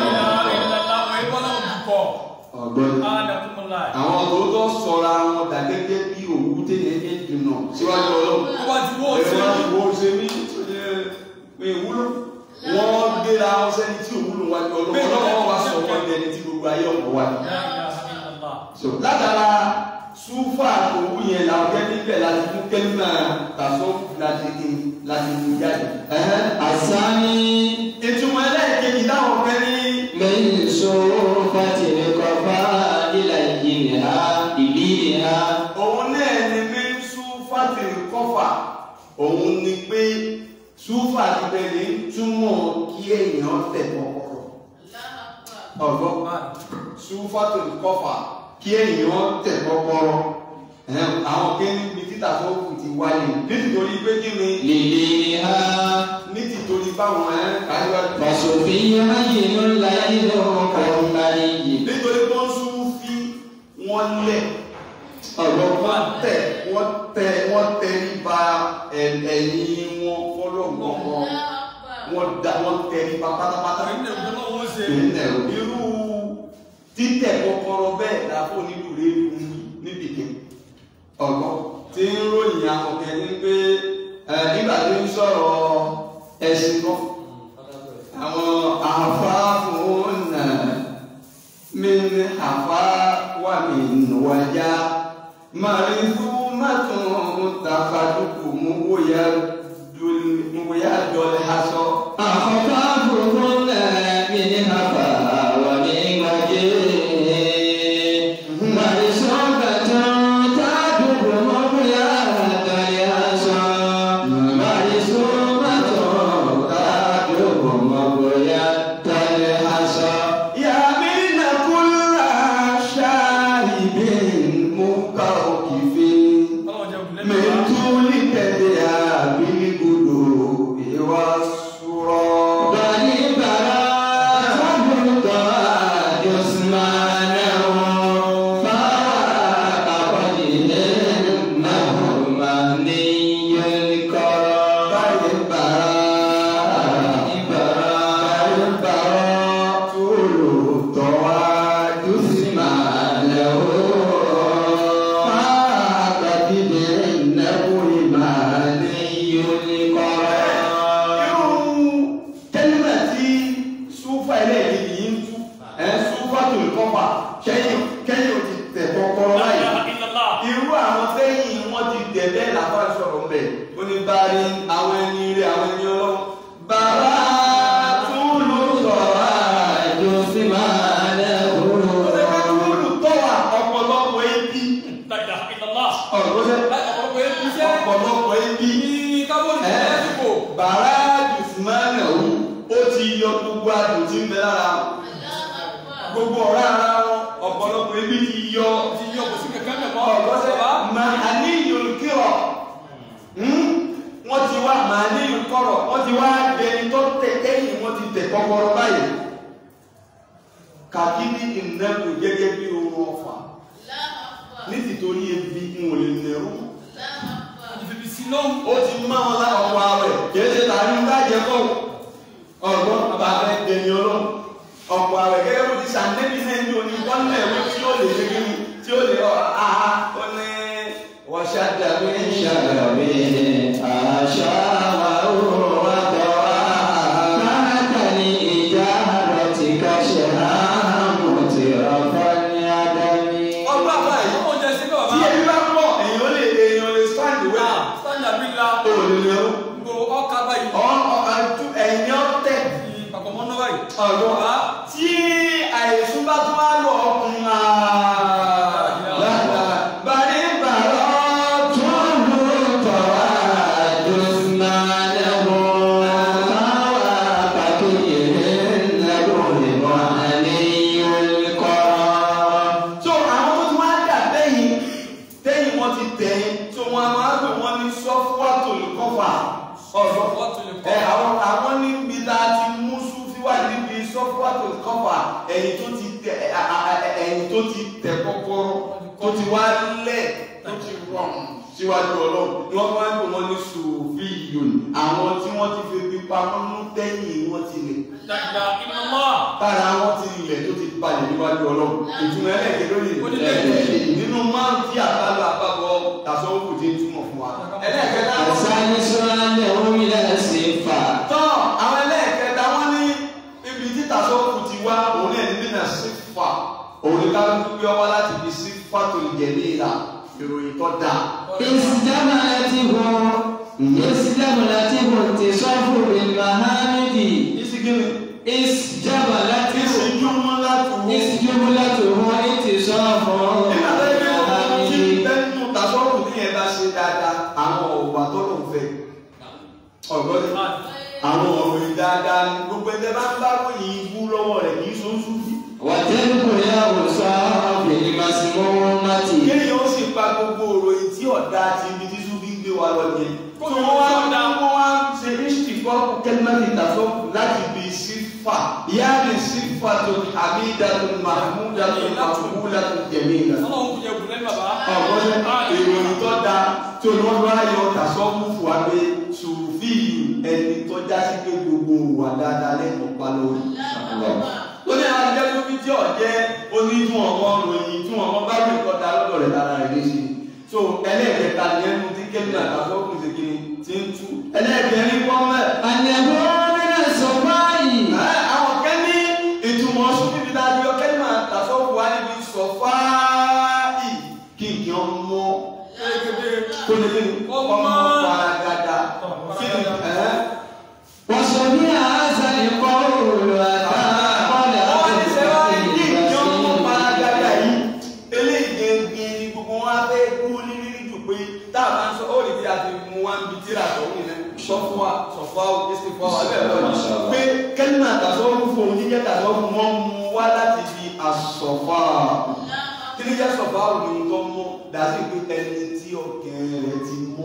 ọ̀gbọ́n àwọn tòótọ́ sọra wọn dà gẹ́gẹ́ bí òwú tẹ̀yẹ kẹ́ dùnà síwájú ọlọ́run ẹ̀rọ ṣe ní pé ìwúlò wọ́n gbéra wọn sẹ́ni tí òwúlò wájú ọlọ́run ọlọ́run wá sọ wọ́n dẹni tí gbogbo ayé ọ̀pọ̀ wájú. So, látara súfà òwú yẹn làwọn kẹ́mí bẹ̀ láti mú kẹ́mí náà tàṣọ láti kí láti mú jáde. Ẹ̀hẹ́n. الثاني ìtumọ̀ ẹlẹ́ẹ̀kejì táwọn kẹ́mí من صرفة القفاء إليها إليها òun náà ni mí súfà ti kọ́fà òun ni pé súfà ti bẹ̀rẹ̀ túmọ̀ kí èèyàn tẹ̀ kọ́kọ́rọ́. ọ̀gbọ́n súfàtò kọfà kí èèyàn tẹ̀ kọ́kọ́rọ́ Ẹ̀hẹ́n, àwọn kéwìn bíi títà tó kù ti wáyé nítorí pé kí ni لليها nítorí báwọn ẹ̀ káyọ̀ فصفي هين لين كالمري nítorí tó ń sún fí wọ́n lẹ̀ ọ̀rọ̀ wọ́n tẹ̀ wọ́n tẹ̀ wọ́n tẹ̀ nípa ẹ̀yìn wọn fọlọ́gbọ̀n wọn wọ́n da wọ́n tẹ̀ nípa pátápátá ìrìnlẹ̀ irú títẹ̀ kọ́kọ́rọ́ bẹ́ẹ̀ láfọ́ nílùú rẹ̀ níbi kẹ́ ọ̀gbọ́n tí ń ròyìn akọ̀kẹ́ ní pé ẹ, nígbà tí ń sọ̀rọ̀ ẹ̀sìn kan àwọn àfáàfún náà mi ní àfá wà mí wájà màrìndú mátùn tàfàdùkù mú wòyà dọ̀lẹ́ aṣọ. أخفافهن من هفا ومن وجه مرسومة تعدد مبيات اليسى مرسومة تعدد مبيات اليسى يامين كل شارب مكوكف من طول تدعى بالقلوب والسرى بني براء القاد عثمانه فاق وجهه مهني الكرم بني براء براء براء طول طواد عثمانه فاق بدعنه مهني الكرم irú kẹ́límà tí súfà ẹlẹ́ẹ̀kejì yìí ń tú ẹ̀ súfà tó lè kọ́fà kẹ́yìn kẹ́yìn ò ti tẹ̀ kọ́kọ́rọ́ láyé irú àwọn tẹ́yìn wọ́n ti tẹ̀ bẹ́ẹ̀ làbá sọ̀rọ̀ mbẹ̀ ó ní báyìí àwọn ẹni rẹ̀ àwọn ẹni ọlọ́run bàbá túlù sọ̀rọ̀ àjò sí máa lẹ́wọ̀ ọ̀rẹ́ túlù tó wà ọ̀pọ̀lọpọ̀ ebi ọ̀rọ̀ sẹ́ ọ̀pọ̀lọpọ̀ ebi bàrá jùsùmánà ó ó ti yọ gbogbo adùn tí ń bẹ lára gbogbo ọ̀rá ara wọn ọ̀pọ̀lọpọ̀ ebi ti yọ ọ̀gọ́sẹ̀ máa ní yorùkírọ̀ wọ́n ti wá máa ní yorùkọ́rọ̀ wọ́n ti wá ẹni tó tẹ̀ ẹ̀yìn wọ́n ti tẹ̀ kọ́kọ́rọ́ báyìí kàkíní ìnẹ́kù gẹ́gẹ́ bí ohun ọ̀fà ní tìtorí ebi ń wò lè nẹ̀rú ó ti má wọn lá ọ̀pọ̀ àwẹ̀ kìí ṣe tàbí ń bàjẹ́ kọ́ ọ̀gbọ́n bàbá rẹ̀ dèmi ọlọ́run ọ̀pọ̀ àwẹ̀ gẹ́gẹ́ bó ti ṣàǹdẹ́bí náà ní oní bọ́ọ̀lù ẹ̀wé tí ó lè ṣe kí ni tí ó lè ọ̀ àhá ó ní wọ́ṣà dàbí شربي أشاء وضوء تحت لإجارتك شهام مترفا يدمي ọgbà báyìí Ó jẹ sí tí bàbá. èyí bá pọ̀ èèyàn lè èèyàn lè stand well Sanda bí la. ó lè lè ó Gbogbo ọkà báyìí. ọ̀ àjú ẹ̀yìn ọ̀tẹ̀ Pàpọ̀ náà báyìí. ọ̀dọ́ Bàbá. tí àìsùn bá tún wá lọ ọkùnrin àà bàrí bàrọ̀ tún so àwọn tó ti wá dà tẹ́yìn tẹ́yìn wọn ti tẹ̀yìn so wọn a máa pè wọ́n ní sọ́fúwàtò kọfà ọ̀dọ́ Wọ́n tún lè ẹ kọ́. àwọn àwọn níbi tá a ti mú súfíwá níbi sọ́fúwàtò kọfà ẹ̀yìn tó ti tẹ ẹ, a, a, a, ẹ̀yìn tó ti tẹ kọ́kọ́rọ́ tó ti wá lẹ̀ tó ti rọrùn síwájú ọlọ́run ni wọ́n máa ń pè wọ́n ní sùfíyòn àwọn tí wọ́n ti fi fi pamọ́ nú tẹ́yìn wọ́n ti lè Dàgbà iná mọ́. tára wọn ti ilẹ̀ tó ti balẹ̀ níwájú ọlọ́run ìtumọ̀ ẹlẹ́gẹ̀ẹ́ lórí Ó ní lẹ́yìn. nínú máa ń tí àbálò àbábọ̀ tàṣọ́wọ́kù tí ń túmọ̀ fún wa. ẹlẹ́ẹ̀kẹta tọ́ àwọn ẹlẹ́ẹ̀kẹta wọ́n ní ibi tí tàṣọ́wọ́kù ti wá òun náà ní nínà sífà òun ní ká ló gbé ọwọ́ láti fi sífà tó jẹ̀ ní ìlà ìròyìn tó dáa. ìsìnkiri Isjabalati ìsìnkúmọ́ láti wọ́. Isjumlatuhu intisafu nígbà tó yẹ kí wọ́n ti Amin. bẹ́ẹ̀nu tàṣọ́wọ́kù tí yẹn bá ṣe dáadáa àwọn ọ̀wà tó lòun fẹ́ ọ̀gbọ́n ni. àwọn ọ̀rọ̀ ìdáadáa ni gbogbo ẹgbẹ́ bá ń bá ròyìn ibú lọ́wọ́ rẹ̀ kì í so ń súnfì. Wàtẹ́lùkù ya òsàn fìlì màsímọ́mọ́tì. kéèyàn ó sì pa gbogbo òròyìn tí ọ̀dà àti ibi tí súnfì ń gbé wa lọ yẹn. Kó tó lè wọ́n wá sọ dá. wọ́n wá ń ṣe ìṣìkọ́ kẹ́lẹ́mẹ́tì tàṣọ́kù láti bí sífà ìyá mi sífà tó àbí ìdàtún mahmúdàtún mahmúdàtún jẹ̀mí ìlà. Ọlọ́run kò jẹ bùlẹ́ bàbá. ọ̀gbọ́n ìròyìn tó da tí olùwọ́n bá yọ tàṣọ́kù fún wa pé sùfì ẹni tó já sí pé gbogbo wà dáadáa lẹ́nu pa lórí. ó ní àwọn ajẹ́ tó fi tí ọ̀jẹ́ onídùn ọmọ ròyìn tí wọn bá rí nǹkan da lọ́dọ̀ rẹ̀ lára rẹ̀ léṣe so ẹlẹ́ẹ̀kẹta ni ẹnu tí kẹ́mi àtàkọ́kùn ṣe kí ni ti ń tú ẹlẹ́ẹ̀kẹrin wọ́n mẹ́ Àyẹ̀wò mìíràn sọ báyìí. ẹ, àwọn kẹ́ ní ìtumọ̀ ọ̀ṣun bíbí tá a di ọkẹ́ ní àtàkọ́kùn wa níbi sọ fáì kí nǹkan ọmọ kó lè kí ni ọmọ faragada kí ni ẹ Wọ́n sọ ní àásà ìkọ́ òòlù àtàkọ́lẹ̀ wọ́n ní sẹ́wọ́n ní kí nǹkan ọmọ àkókò faragada yìí eléyìí gẹ́gẹ́ ni gbogbo wọn á fẹ́ dúró ní rírí jù pé tá a máa ń sọ ó lè fi àti mú wa ń bi tíra tó ń yẹn sọ fún wa sọ fún wa ó sì fún wa bẹ́ẹ̀ lọ́wọ́ pé kẹ́lí àtàsọ́ ń fò ní jẹ́ tàsọ́ fún wọn mú wá láti fi àsọ̀fà kí ni jẹ́ sọ̀fà ò ní tó mú dàbí pé ẹni tí ọkẹ́ rẹ̀ ti mú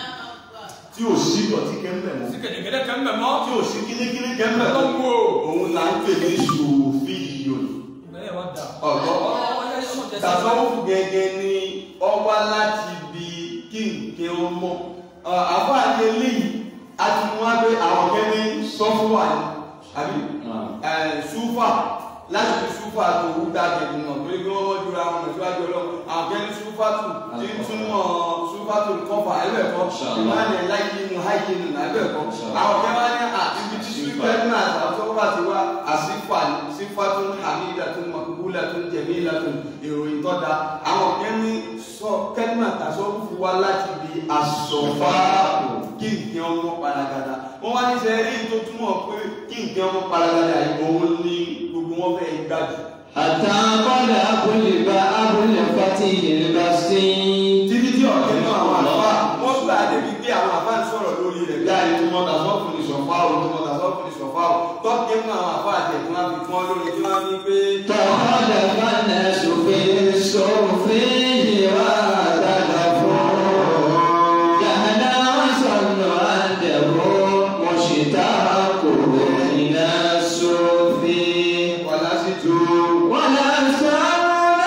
tí ò sí dọ̀tí kẹ́mbẹ̀ mọ́ Sí kẹ̀dẹ̀kẹ̀dẹ̀ kan bẹ̀ mọ́. tí ò sí kíníkíní kẹ́mbẹ̀ Tó mọ́ ń wò. òun là ń pè ní sòfíìyòn Ìbẹ̀rẹ̀ wa dà. ọ̀gọ́ Ọlọ́run yẹ sọ jẹ sí. tasawufu gẹ́gẹ́ ni ọwá láti bi kí nǹkan ọmọ àbáàdé eléyìí a ti mú wá pé àwọn kẹ́mi sọ́fúnwà ni àbí ẹ̀, súfà láti fi súfà tó wú dáadé nínú torí pé wọ́n wọ́n jura wọn síwájú ọlọ́run àwọn kẹ́mi súfà tó tí ń túmọ̀ súfà tó kọ́fà ẹ̀bẹ̀kọ́ ìmáàlẹ̀ láyé inú háyé nù ẹ̀bẹ̀kọ́ àwọn kẹ́mi wá ní àtibí tí súfà náà àtọ́fà ti wá àsífà sífà tó ń hàmídà tó ń makubúlà tó ń jẹ̀mílà tó ń ìròyìn tó da àwọn kẹ́mi sọ kẹ́mi àtàsọ́ fún wa láti bi àsọ̀fà kí nǹkan ọmọ paragada wọ́n wá ní sẹ́rí tó túmọ̀ pé kí nǹkan ọmọ paragada yìí òun ní gbogbo wọn fẹ́ gbájú. àtàkọ́lẹ̀ abúlébà abúlé fati ìlébà sí. títí tí ọ̀kẹ́ náà àwọn àlùfáà wọ́n gbà débi pé àwọn àfáà ń sọ̀rọ̀ lórí rẹ̀ bí àyè tó mọ tàṣọ́ọ̀fù ní sọ̀fà o tó mọ tàṣọ́ọ̀fù ní sọ̀fà o tọ́kẹ́ mú àwọn àfáà àtẹ̀ tí wọ́n fi kún ọ lórí tí wọ́n fi pé. tọ́kọ́lẹ̀ fana sòfin sòfin ìwà àdàlà fún. yàrá wọn sọnù àdẹ̀wò mọ̀ṣítà kò iná sòfin. wàlá sí tu. wọ́n lọ sọ́ọ́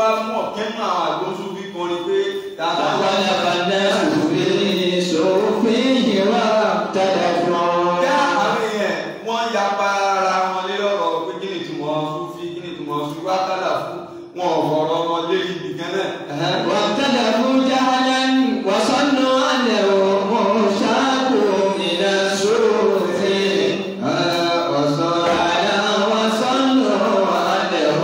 mú ọ̀kẹ́ nínú àwọn àgbóṣù bí kọrin pé tàbí فخلق الناس في صوفه واختلفوا Bí àwọn èèyàn wọ́n yapa ara wọn lé ọ̀rọ̀ pé kí ni ìtumọ̀ Súfì kí ni ìtumọ̀ Súfì wákàlà fún wọn ọ̀rọ̀ wọn lé ibi kan náà. واختلفوا جهلا وظنوا انه مشتاق الى الصوف وصالا وظنوا انه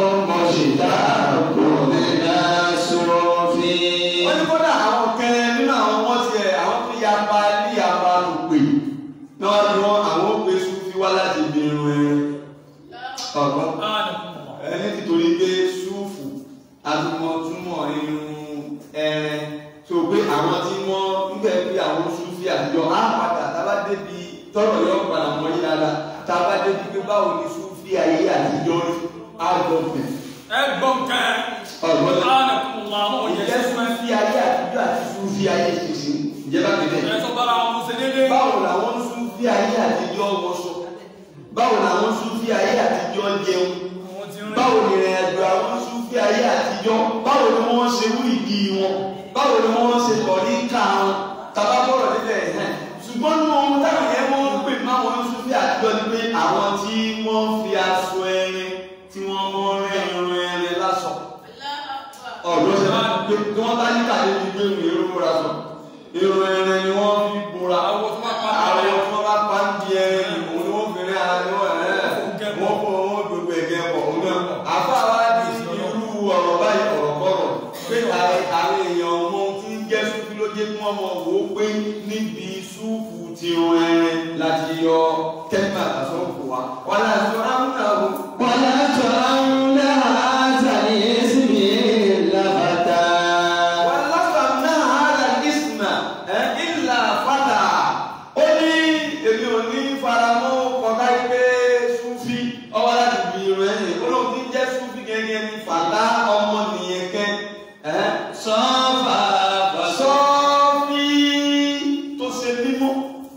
مشتاق الى الصوف Wọ́n ní kódà àwọn kẹrin nínú àwọn wọn tiẹ̀ àwọn tó yapa ní yapa ló pè náà ni wọ́n àwọn ó pe Súfì wá láti ibi irun ẹrin. Ọ̀gbọ́n ẹni nítorí pé Súfù àtúmọ̀túmọ̀ irun ẹrin tó pé àwọn tí wọ́n ń bẹ̀ pé àwọn Súfì àtijọ́ á padà tábà débi tọ́rọ̀ yọ padà mọ́ yí dáadáa tábà débi pé báwo ni Súfì ayé àtijọ́ rí á gbọ́ pẹ̀. ẹ gbọ́ nǹkan Ọ̀gbọ́n ánàkùnlá ọmọ yẹn ìjẹ́ Súfì ayé àtijọ́ àti Súfì ayé ṣèṣin ìjẹ́bá kẹ̀kẹ́. ẹ sọ bára wọn ṣe déédé báwo làwọn Súfì ayé àtijọ́ wọṣọ báwo làwọn Súfì ayé àtijọ́ jẹun àwọn ti rìn báwo ni ìrìn àjò àwọn Súfì ayé àtijọ́ báwo ni wọ́n ṣe wú ìdí wọn báwo ni wọ́n ṣe tọ̀rí ká wọn tàbá bọ̀rọ̀ níbẹ̀ ẹ̀hẹ́n ṣùgbọ́n ní ohun táwọn yẹn wọ́n ń pè máwọn Súfì àtijọ́ ni pé àwọn tí wọ́n fi aṣọ ẹrin tí wọ́n mọ́ rẹ́ irun ẹrin lásọ ọ̀dọ́ ṣe máa pé tí wọ́n bá níkà lé ti gbé ìrìn irun múra sọ irun ẹrin ni wọ́n fi bora àwọn tó máa pa àwọn tí wọ́n bá pa ń di ẹrin ìwọ̀n ni wọ́n fi rí ara ní wọ́n ẹ̀ wọ́n fọ wọn gbogbo ẹ̀gẹ́ pọ̀ wọn náà àfa wa di irú ọ̀rọ̀ báyìí ọ̀rọ̀ kọ̀rọ̀ pé àwọn àwọn èèyàn ọmọ tí ń jẹ́ súfì ló jẹ́ kí wọ́n mọ̀ wò ó pé níbi súfù ti rún ẹrin láti yọ kẹ́mà àtàsọ́fù wa wọn láti sọ ámúnà ọ̀hún. ولا ترون هذا الاسم لفتا wàlásàmì àhàlà ìsìnà ẹ ìlà fàdà ó ní èmi ò ní faramọ́ kọ̀ọ̀ká pé súfì ọwọ́ láti bí irun ẹ̀yìn ó lóun ti jẹ́ súfì gẹ́gẹ́ ní fàdà ọmọ nìyẹn kẹ́ ẹ́ صفا sọ́ọ́fì tó ṣe mímọ́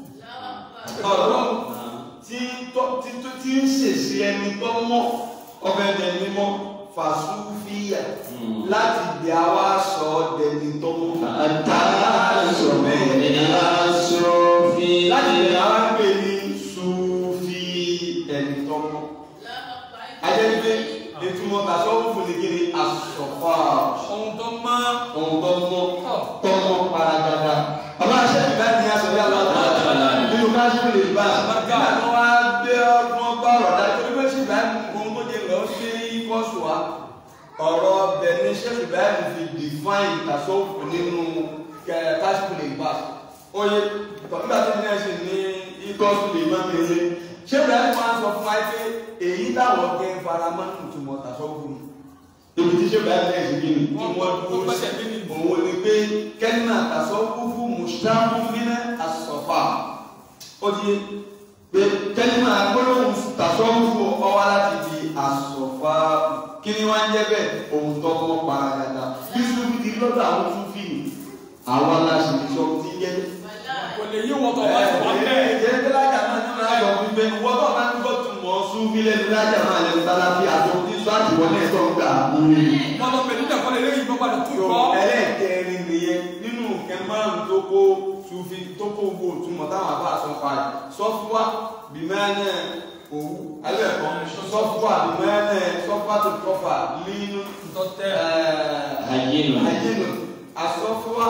ọ̀rọ̀ tí tó tí tó tí ń ṣèṣe ẹni tó mọ́ ọbẹ̀ ẹni mímọ́ fàṣúfìyà láti di àwa sọ ọ́ dẹni tó mọ́. التعصب إلى الصوف láti lè àwọn pè ní Súfì ẹni tó mọ́. Ajẹ́gbé ìtumọ̀ tàṣọ́wọ́ fún ní kíni àsọ̀fà ohun tó máa ohun tó mọ́ tó mọ́ paragada. Bàbá aṣẹ́bí bá ní aṣọ bí aláàbò nínú káṣíkì lè bá nígbà tó wá dé ọdún ọgbà ọ̀rọ̀ dájú pé ṣì bá ohun tó jẹ lọ sí kọ́sù wa. Ọ̀rọ̀ ọbẹ̀ ní ṣẹ́bí bá fi define tàṣọ́wọ́ nínú káṣíkì lè bá. Oye nígbà tó ní ẹ̀sìn ní ikọ́sù lè má mi lé. Ṣé bẹ́ẹ̀ máa ń sọ fún wa pé èyí táwọn kẹ́ ń fara mọ́ nínú ìtumọ̀ tàṣọ́wọ́ ni? Ibi tí ṣé bẹ́ẹ̀ lẹ́sìn kí ni? Tí wọ́n dúró sí òun ni pé kẹ́nà tasọ́wúfú mùsùlùmí nínú àsọ̀fà ó di pé kẹ́nà gbólóhùn tasọ́wúfú ọwá láti di àsọ̀fà kí ni wọ́n ń jẹ́ bẹ́ẹ̀ ohun tó kọ́ paragada bí sùfì ti lọ́dọ̀ àwọn sùfì ni àwọn aláṣẹ ìṣọ́ ti jẹ́ kò lè yí wọn tó bá ti wà bẹ́ẹ̀ ẹ̀ẹ́dẹ́ ẹ̀ẹ́dẹ́ lájà máa ní lájà ọ̀gbìn bẹ́ẹ̀ wọ́n tó bá ń gbọ́ tún mọ́ sùfì lẹ́nu lájà máa lẹ́nu tálábí àti ohun tí sọ́ àtìwọlé ẹ̀tọ́ ń gbà wọn lọ pẹ̀lú ìdàkọ́ lè léyìn gbọ́gbà tó yọ kọ́ ẹlẹ́ẹ̀kẹrin nìyẹn nínú nǹkan márùn tó kó sufi tó kó gbogbo òtúmọ̀ táwọn àbá àsọ pa ẹ̀ sọ́fúwà bìmẹ́ẹ̀nẹ̀ òwú alẹ́ẹ̀kọ́ sọ́fúwà bìmẹ́ẹ̀nẹ̀ sọ́fúwà tó kọfà nínú tó tẹ́ Hayyin. àyínú asọ́fúwà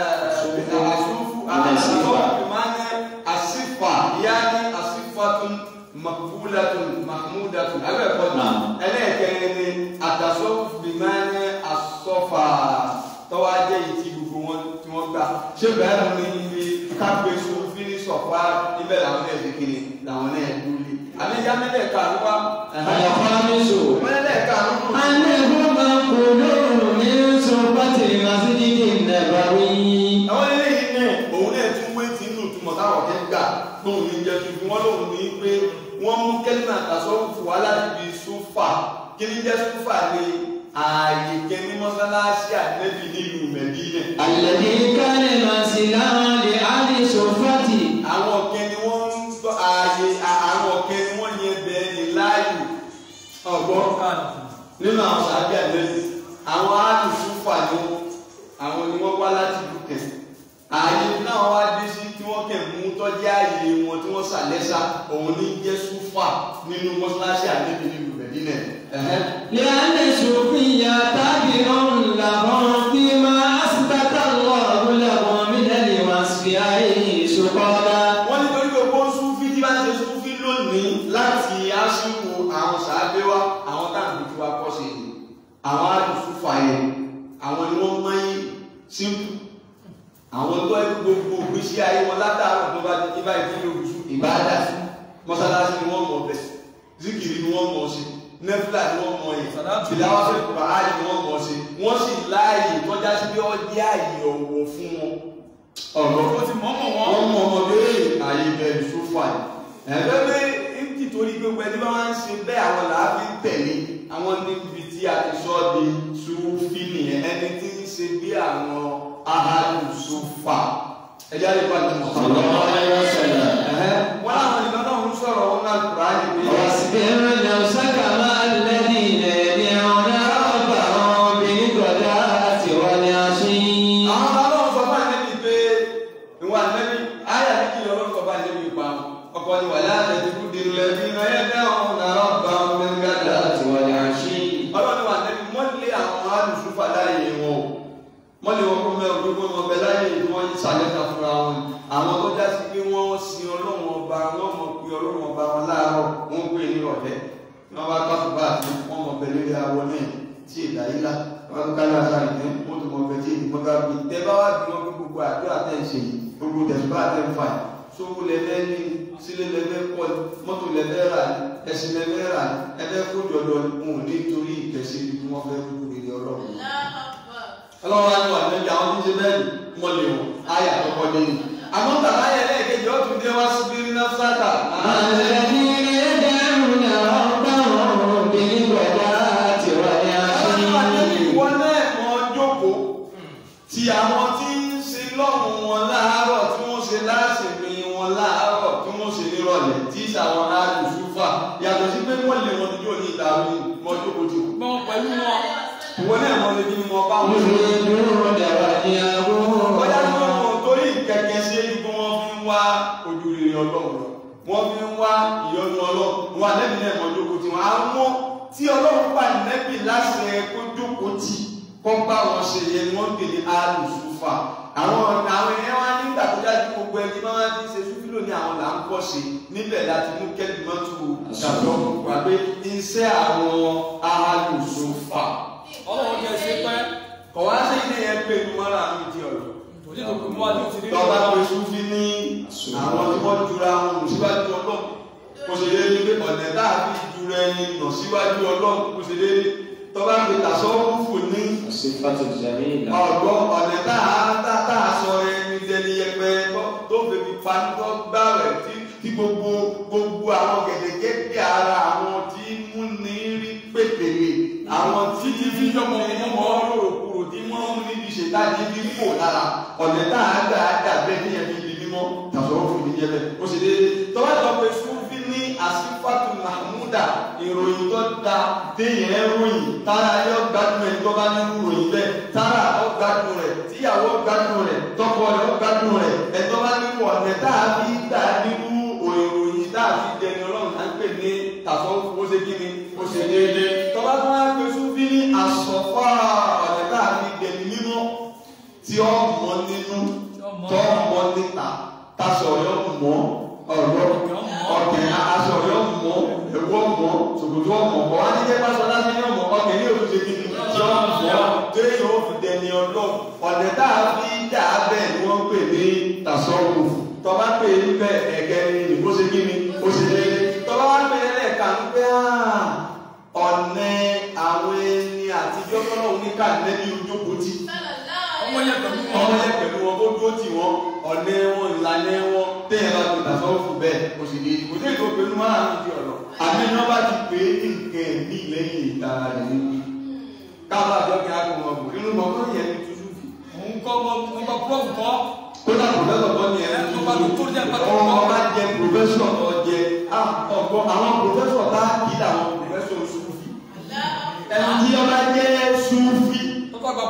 asọ́fú Ilẹ̀ sífà. asọ́fúwà bìmẹ́ẹ̀nẹ̀ asífà yáni asífàtún makbulatun mahmudatun alẹ́ẹ̀kọ́ Naam. ẹlẹ́ẹ̀kẹrin ni àtàsọ́fù bìmẹ́ẹ̀nẹ̀ asọ́fà tọ́wọ́ ajẹ́ yìí tí gbogbo wọn tí wọ́n gbà ṣé bẹ́ẹ̀ ni ibi kápẹ́sù fínísọ̀fà níbẹ̀ làwọn náà ṣe kiri làwọn náà dúlé àmẹ́jà mẹ́lẹ̀ka ló wá الخامس mẹ́lẹ̀ka ló kù. أنه منقول من صحبة المسجد النبوي àwọn eléyìí náà òun náà tún wé tí inú ìtumọ̀ táwọn kẹ́ gbà lóun ní jẹ́ tuntun wọn lòun ní pé wọ́n mú kẹ́lìmọ̀ àtàsọ́fù wá láti fi súfà kí ní jẹ́ súfà ní ààyè kẹ́ni mọ́sálásí àdínẹ́bì nílùú mẹ́dínẹ̀. الذي كان منزلا لأهل صحبته àwọn ọ̀kẹ́ ni wọ́n ń gbọ́ ààyè àwọn ọ̀kẹ́ ni wọ́n yẹn bẹ́ẹ̀ ní láàyò ọ̀gbọ́n nínú àwọn sàbí àdínẹ́bì àwọn àwọn alùsùfà ni wọn àwọn ni wọ́n wá láti dúkẹ́ ààyè náà wá dé sí tí wọ́n kẹ̀ mú tọ́jú ààyè wọn tí wọ́n sàlẹ́sà òun ní jẹ́ súfà nínú mọ́ṣáláṣí àdébí nílùú bẹ̀dínẹ̀ ẹ̀hẹ́. لأن الصوفية تابع لهم فيما أثبت الله لهم من الوصف أي سقطا wọ́n ní torí pé kó súfì tí bá ń ṣe súfì lónìí láti aṣíwò àwọn sàábé wa àwọn táàbí tí wàá kọ́ sí i àwọn alùsùfà yẹn àwọn ni wọ́n mọ yín sínkù àwọn tó ẹ gbogbo ìgbésí ayé wọn látàárọ̀ tó bá ti bá ìdílé òkùsù ìbáàdà sí mọ́sálásí ni wọ́n mọ̀ bẹ̀ zikiri ni wọ́n mọ̀ sí nẹ́fìlà ni wọ́n mọ̀ yìí Sàdáàtì. ìdáwọ́ fẹ́ bàálì ni wọ́n mọ̀ sí wọ́n sì láàyè tọ́já sí pé ọjẹ́ àyè ọ̀wọ̀ fún wọn ọ̀rọ̀ ó ti mọ̀ mọ̀ wọ́n. wọ́n mọ ọmọdé àyè bẹ̀rù sófà ẹ̀fẹ́ pé nítorí gbogbo ẹni bá wá ń ṣe bẹ́ẹ̀ àwọn làáfi ń tẹ̀lé àwọn níbi tí a ti sọ di sùúfì nìyẹn ẹni tí ń ṣe bí àwọn ahàlù sófà ẹjẹ́ àyè pàdé mọ̀ صلى الله عليه وسلم wọ́n láwọn ìgbà náà ń sọ̀rọ̀ wọn náà kúrò á nìyẹn. واصبر نفسك مع الذين يدعون ربهم بالغداة والعشي àwọn ọlọ́run sọ fún ànẹ́bí pé ìwà ànẹ́bí ayà ní kí ọlọ́run sọ fún ànẹ́bí pa ọkọ ni wàlẹ́ àtẹ̀tẹ̀kù dèrò lẹ́bí iná yẹn dáhùn náírà bá wọn ní gàdá àti wàlẹ́ àṣì. ọlọ́run wà ànẹ́bí mọ́lé àwọn alùsùfà láàyè wọn o mọ́lé wọn kó mẹ́rin gbogbo wọn bẹ láàyè tí wọ́n ń sàlẹ́sà fúnra wọn àwọn tó já sí pé wọ́n sin ọlọ́run ọba wọ́n mọ̀ pé ọlọ́run ọba wọn láàárọ̀ wọ́n pè ní ọ̀lẹ́ wọ́n bá káfí bá àti wọ́n mọ̀ bẹ̀rẹ̀ lé awọ náà tí èdè ayé la wọ́n tó kálá sáà ní wọ́n tó mọ̀ bẹ̀rẹ̀ tí èdè mọ́gá bí tẹ́ bá wá bí wọ́n fi gbogbo àdúrà tẹ̀ ń ṣe yìí gbogbo tẹ̀síbá tẹ̀ ń fà yìí sówó lẹ́fẹ́ ní sílé lẹ́fẹ́ kọ́ ni mọ́tò lẹ́fẹ́ rà ní ẹ̀sìn lẹ́fẹ́ rà ní ẹ̀fẹ́ kó jọ̀dọ̀ ni wọn ò ní torí ìkẹsí ibi wọ́n fẹ́ kú rere ọlọ́run ọlọ́run á ní wà lẹ́bi àwọn tí ń ṣe bẹ́ẹ̀ mọ́ lè wọ́n ayà tó kọ́ lé ní. àmọ́ tàbá yẹ lẹ́ẹ̀kejì ó tún dé wá síbi ní náfṣátà. الذين يدعون ربهم بالغداة والعشي ìwọ náà mọ jókòó tí àwọn tí ń ṣe lọ́rùn wọn láàárọ̀ tí wọ́n ṣe láṣẹ̀mí wọn láàárọ̀ tí wọ́n ṣe nírọ̀lẹ́ tí ìṣàwọn alùsùfà yàtọ̀ sí pé wọ́n lè wọn níjó ní ìdàrú mọ jókòó tí o. Gbọ́n pẹ̀lú wọn. ìwọ náà mọ lè ní mọ bá wọn ṣe. يريدون وجهه Bọ́lá ní wọ́n mọ̀ torí kẹ̀kẹ́ ṣe é bí wọ́n fi ń wá ojú rere ọlọ́run lọ. Wọ́n fi ń wá ìyọ́nú ọlọ́run. Wọ́n ànẹ́bí náà mọ̀ jókòó tí wọ́n á mọ́ tí ọlọ́run pa nẹ́bí láṣẹ kó jókòó tì kọ́ bá wọn ṣe yẹn ni wọ́n ń pè ní alùsùfà. Àwọn ọ̀nà àwọn ẹ̀yẹ́ wá nígbà tó dájú gbogbo ẹni máa ń ṣe súfìlò ní àwọn là ń pọ̀ sí níbẹ̀ láti mú kẹ́lí mọ́tò ṣàtọ́ wà pé iṣẹ́ àwọn alùsùfà. Ọlọ́run jẹ́ ṣe pẹ́. Kọ̀wá sí ilé yẹn pé inú mọ́ra mi di ọ̀rọ̀ Òjì tó kù mú wa ní òtí rí. tọ́ba pé súnfí ní àwọn tí wọ́n jura wọn nù síwájú ọlọ́run kò ṣe lé ní pé ọ̀nà tá a fi jura ẹni nà síwájú ọlọ́run kò ṣe lé ní tọ́ba pé tàṣọ́rùfù ní الصفة الجميلة ọ̀gbọ́n ọ̀nà tá a tá tá a sọ ẹni dẹni yẹpẹ tó- tó fèmí panitọ́ gbá rẹ̀ tí tí gbogbo gbogbo àwọn gẹ̀dẹ̀gẹ̀dẹ̀ ara àwọn tí mú ní rí pètèlè àwọn tí Tí fi yọmọ wọ́n mọ́. rorokuro tí wọ́n mú níbi ìṣètájí bí kò lára ọ̀nà tá a gbà á dà bẹ́ẹ̀ ní ẹbí ibi mímọ́ tàṣọ́rọ́ fún mi yẹlẹ̀ ó ṣe dé tọ́wọ́ ìjọ pé súnfí ní àsífàtù mahmuda ìròyìn tó da téèyàn ròyìn tára yọ gbádùn ẹ̀ tó bá ní ròyìn bẹ́ẹ̀ tára ọ gbádùn rẹ̀ tíyàwó gbádùn rẹ̀ tọkọ rẹ̀ ọ gbádùn rẹ̀ ẹ̀ tó bá nínú ọ̀nà tá a fi dà nínú òròyìn tá a fi dẹni ọlọ́run tá ń pè ní tàṣọ́rọ́ fún ó ṣe kí ni ó ṣe déédéé tọ́ba tó wá pé súnfí ní àsọ̀fà ọ̀nà tá a fi dẹni mímọ́ tí ó mọ nínú tó mọ níta tasọ̀ yọ mọ́ ọ̀rọ̀ ọ̀kẹ́ aṣọ yọ mọ́ ẹ̀wọ́ mọ́ ṣòkòtò ọmọ kọ́ wá ní jẹ́ pásọ láti ní ọmọ ọkẹ́ ní òtún ṣe kíni tí ó mọ́ téèyàn ó fi dẹni ọlọ́ ọ̀nà tá a fi dà á bẹ́ẹ̀ ni wọ́n pè ní tasọ́wò tọ́ba pè é níbẹ̀ ẹ̀kẹ́ ni bó ṣe kíni ó ṣe lé tọ́ba wá pè é lẹ́ẹ̀ka ń pẹ́ ọ̀nà àwọn ẹni àtijọ́ tọ́lọ́hún ní káàdínlẹ́bí ojókòó ti Ọmọ yẹn pẹ̀lú wọn. ọmọ yẹn pẹ̀lú wọn kó dúró tì wọn ọ̀nà wọn ìlànà wọn téèyàn bá gbé tàṣọ fún bẹ́ẹ̀ kò sì lè kò sí ètò pẹ̀lú máa ń di ọ̀rọ̀ àbí iná bá ti pè é ní nǹkan ẹ̀mí lẹ́yìn ìtara rẹ̀ níbi káwọn àjọ kí á kó wọn bò inú mọ tó yẹ ní tútù fi. Mò ń kọ́ ọmọ ọmọ púrọ̀fù kọ́. kódà pòfẹ́sọ̀ kọ́ ni ẹ̀ Ẹ tó bá tó tó jẹ́ pàtó. ọmọ ọba jẹ pòfẹ́sọ̀ tó jẹ ọgbọ́n àwọn pòfẹ́sọ̀ tá kì í làwọn pòfẹ́sọ̀ sùfì ẹni tí ọba jẹ́ sùfì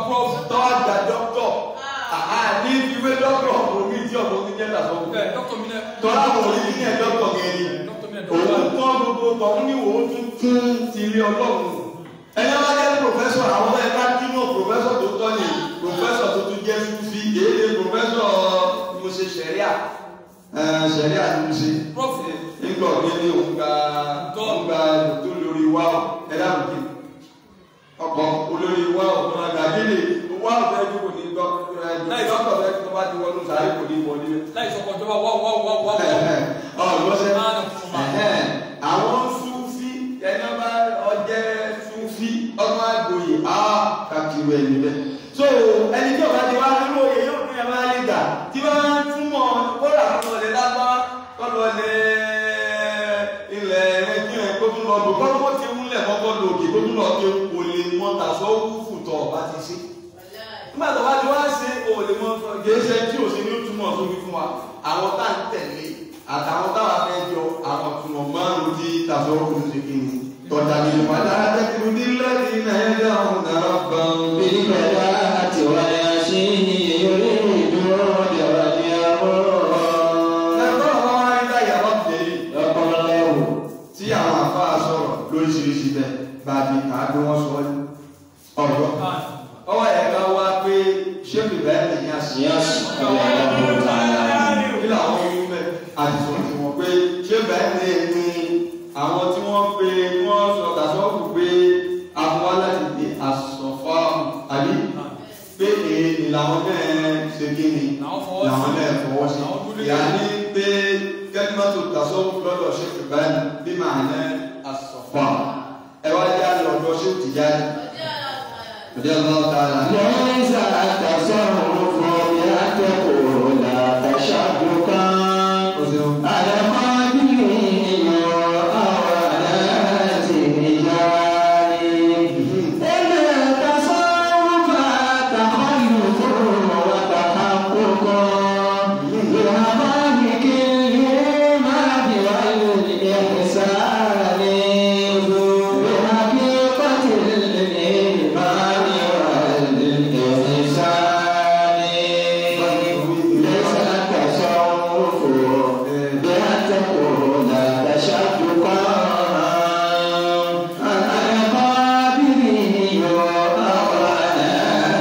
prof. tọ́wọ́ gba dọ́kítọ̀ àá ní ìwé dọ́kítọ̀ omi tí ọ̀pọ̀ omi jẹ́ tàbí ọ̀pọ̀ Ẹ dọ́kítọ̀ mi náà. tọ́lá àwọn òyìn ní ẹ̀ dọ́kítọ̀ gẹ̀ẹ́ni Dọ́kítọ̀ mi náà òun dọ́kítọ̀. kọ́ gbogbo ọ̀hún ní òun tún tún ti ilé ọlọ́run ẹni wá jẹ́ pòfẹ́sọ̀ àwọn ẹ̀ bá dínú pòfẹ́sọ̀ tó tọ́ ni pòfẹ́sọ̀ tó tún jẹ́ fi èdè pòfẹ́sọ̀ mo ṣe ṣẹ̀ríà ṣẹ̀ríà ni mo ṣe Prof. nígbà ọ̀gbẹ́ ní òun gba òun gba tó lórí wá ẹ̀dá òkè ọkọ̀ olórí wá ọ̀gbọ́n àgbàgélé wá ọ̀gbẹ́ tó kò ní gbọ́ dọ́kítọ̀ bẹ́ẹ̀ tó bá ti wọnú sàárè kò ní wọlé Láì sọ̀kọ̀ ìjọba wá wá wá wá wá. ọ̀gbọ́sẹ̀ Máa nà fún ma. àwọn súnfí ẹni ọba ọjẹ́ súnfí ọmọ àgbòyè á kàkiri ẹni bẹ́ẹ̀. so ẹni tí ọba ti wá nínú òye yóò fún ẹ̀ma ayé gbà tí wọ́n ń túmọ̀ kóra fún ọ̀lẹ́ lápá kọ́lọ́ lẹ ilẹ̀ ẹ̀rẹ́jú ẹ̀ kó tún lọ lò kọ́ ló ti múlẹ̀ kọ́kọ́ lò kí kó tún lọ kí o lè mọ tàṣọ wúfù tọ̀ ọba ti ṣe nígbà tó bá ti wá ṣe òòlè mọ gèéṣẹ tí ò sí ní túmọ̀ sórí fún wa àwọn tá à ń tẹ̀lé àtàwọn táwa fẹ́ jọ àwọn túmọ̀ márùn-ún tí tàṣọ wúfù ṣe kí ni tọ́jà ní ìpàdé àtẹ́kùn ní lẹ́yìn náà yẹn dáhùn náà gbọ̀n. بالبداءة والعشي يريد برجعه ẹ̀kọ́ àwọn ayélujára yàrá tẹ̀lé يقول له tí àwọn àfáà sọ̀rọ̀ lóríṣiríṣi bẹ́ẹ̀ bá a bí káàdó wọn sọ ọ́ ọ̀rọ̀ ọwọ́ ẹ̀ka wá pé ṣé bìbá ẹ̀ lè yá sí يس الله تعالى kí làwọn ohun bẹ́ẹ̀ àdìsọ tí wọ́n pé ṣé bẹ́ẹ̀ lè ní àwọn tí wọ́n pe wọ́n sọ tàṣọ́ọ̀kù pé àwọn láti di àsọ̀fà àbí pé èyí làwọn náà ṣe kí ni Làwọn fọwọ́ sí. làwọn náà fọwọ́ sí Làwọn dúró lé. ìyá ní pé kẹ́límọ́tò tàṣọ́ọ̀kù lọ́dọ̀ ṣe fi báyìí bí màá ní àsọ̀fà ẹ wá jẹ́ àlọ́ ọ̀dọ́ ṣé ti jáde ọjọ́ ọlọ́run tààlà ليس التصرف بأن تقول تشبكا على قلبه أو على رجال إن التصرف تخلف وتحقق بحقائق الإيمان والإحسان بحقيقة الإيمان والإحسان ليس التصرف بأن تكون تشبكا على قابله أو على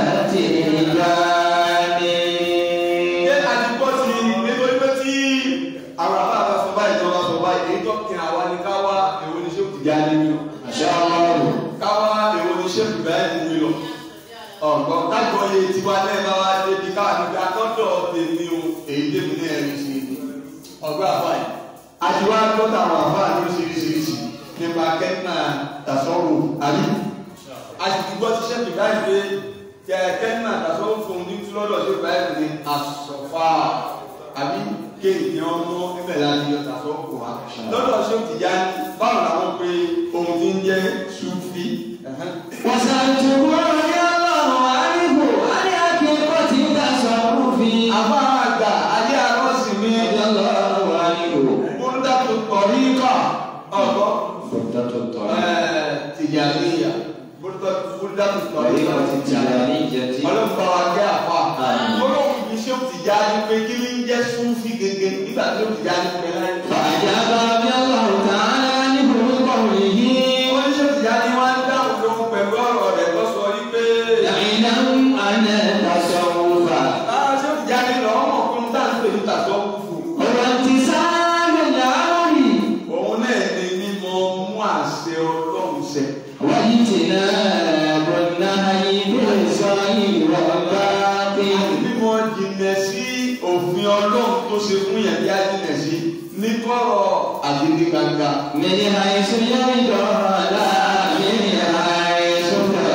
ṣé ترجال àdìpọ̀ sí nítorí pé tí àwọn àbá àbá sọ báyìí tó bá sọ báyìí èyí tó kí àwa ni ká wá èwo ni ṣé òkè jáde mi lọ ما شاء الله ká wá èwo ni ṣé òkè báyìí mi lọ ọ̀gbọ́n kájọ iye tiwa náà bá wá débi káwá níbi akọ́dọ̀ tèmi o èyí tèmi náà rí sí i ọ̀gbọ́n àbá yìí àtiwá gbọ́dọ̀ àwọn àbá ní oríṣiríṣi nípa kẹ́tìnà tàṣọ́rò àbí àtìgbọ́ ti ṣẹ́kì báyìí pé kẹ̀kẹ́ náà tàṣọ́ fún ní tí lọ́dọ̀ ṣe báyìí ní àsọ̀fà àbí kéèké ọmọ níbẹ̀ láti yọ tàṣọ́ kò wá. lọ́dọ̀ ṣe ti yá ní báwo làwọn pé ohun tí ń jẹ́ súfì. وسألته رضي الله عنه عن حقيقة تصرفه àbá àgbà ayé arọ́sì mi رضي الله عنه búrúdà tó tọ̀rí kà ọ̀gbọ́ خطة الطريق tìjàníyà búrúdà tó tọ̀rí kà طريقة tìjàníyà. التجارية ọlọ́run bá wa jẹ́ àfa. Àmín. olóhùn mi ṣé ó ti já ní pé kí ní jẹ́ súnfì gẹ́gẹ́ nígbà tí ó ti já ní pé láì. فأجاب رضي الله تعالى عنه بقوله wọ́n ní ṣé ó ti já ní wọ́n á dáhùn lóhùn pẹ̀lú ọ̀rọ̀ rẹ̀ tó sọ yí pé. اعلم أن التصوف ah ṣé ó ti já ní lọ ọmọ fún táǹpẹ̀ níta tó kú fún. هو امتثال الأمر òun náà ní mímọ mú àṣẹ ọlọ́run ṣẹ. واجتناب النهي بالظاهر والباطن mímọ jìnnà sí òfin ọlọ́run tó ṣe fún yẹn bí á jìnnà sí ní kọ́rọ̀ àdéhùn gbangba. من حيث يرضى لا من حيث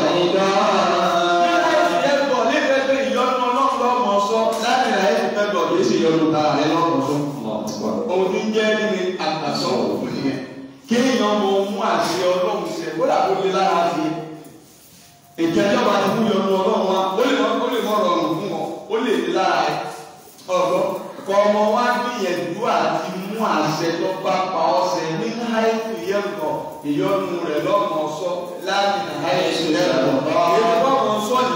ترضى Ohun tí ń jẹ́ nínú àtàsọ́ òkú nìyẹn. Kéèyàn mọ mú àṣẹ ọlọ́run ṣẹ, ó dà kó lé lára fi. Ìjẹ́jọba ti mú yọnu ọlọ́run wa, ó lè mọ ó lè mọ rọrùn fún wọn, ó lè lé lára ẹ̀. Ọ̀gbọ́n, kọ ọmọ wa gbìyànjú àti mú àṣẹ tó bá pa ọ́ ṣẹ ní háìkù yẹ̀kọ̀ ìyọnu rẹ̀ lọ́mọ sọ láàrin háìkù yẹ̀kọ̀. Èyí bá wọn sọ ìyọnu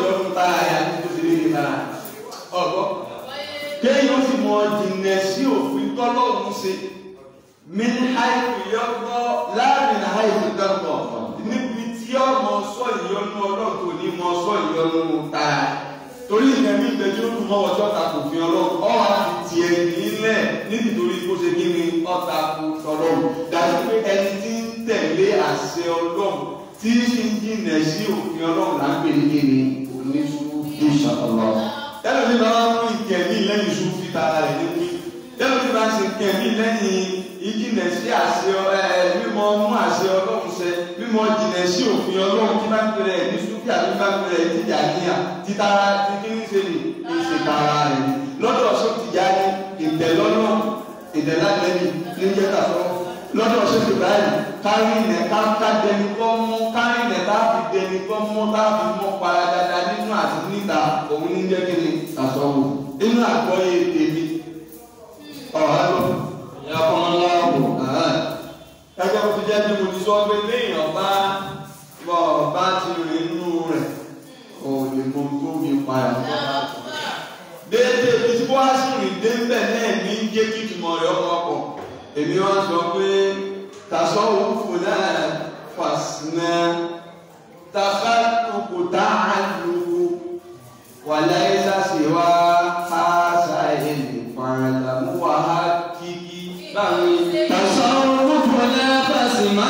ìyọnu ta àyà ní tó ti lé ní lára ọgbọ́n kéèyàn ó sì mọ jìnnà sí òfin tọ́lọ́run ṣe min haifu yọgbọ́ láàrin haifu dọ́gbọ̀ níbi tí ọmọ sọ ìyọnu ọlọ́run kò ní mọ sọ ìyọnu ta torí ìgbà mi ìgbà tí ó dùn mọ́ ọjọ́ ta kò fi ọlọ́run ọ̀hún àti tiẹ̀ nílẹ̀ nítorí kó ṣe kí ni ọ̀ta kò sọ̀rọ̀ dájú pé ẹni tí ń tẹ̀lé àṣẹ ọlọ́run tí sì ń jìnnà sí òfin ọlọ́run là ń pè ní kí ni oníṣòwò ìṣàkọlọ. tẹ́lẹ̀ mi máa ń mú ìkẹ́mí lẹ́yìn ìṣúfì tara rẹ̀ níbi tẹ́lẹ̀ mi máa ń ṣe ìkẹ́mí lẹ́yìn ìjìnà sí àṣẹ ẹ mímọ mú àṣẹ ọlọ́run ṣẹ mímọ jìnà sí òfin ọlọ́run tí bá ń pèrè ní ṣúfì àbí bá ń pèrè jíjà níyà títara tí kí ń ṣe ní ìṣètara rẹ̀ lọ́dọ̀ ṣọ́ọ̀tìjà ní ìtẹ̀lọ́nà ìtẹ̀lálẹ́bí ní jẹ́ta sọ́ọ́ lọ́dọ̀ ṣètò báyìí kárí ilẹ̀ ká ká dẹni kọ́ mú kárí ilẹ̀ ká fi dẹni kọ́ mú ká fi mọ́ para dáadáa nínú àti níta òun ní jẹ́ kíni àsọ̀wò nínú àgbọ̀yé tèmi ọ̀hán lọ. ìyá kan láàbò. ẹgbẹ́ mo ti jẹ́ bí mo ti sọ pé léèyàn bá bọ̀ bá ti rìn nínú rẹ̀ ò lè mọ tó mi padà. déédéé bí tí wọ́n á sì rìn dé ń bẹ̀ náà ní jẹ́ kí ìtumọ̀ rẹ̀ ọkọ̀ pọ̀ èmi wá sọ pé tasọ́wọ́fù náà fàṣínà tafàtùkù tààlùkù wàláyé sàṣìwá àṣà èlè fàràdàmú wàhá kíkí báwọn تصرف نفس ما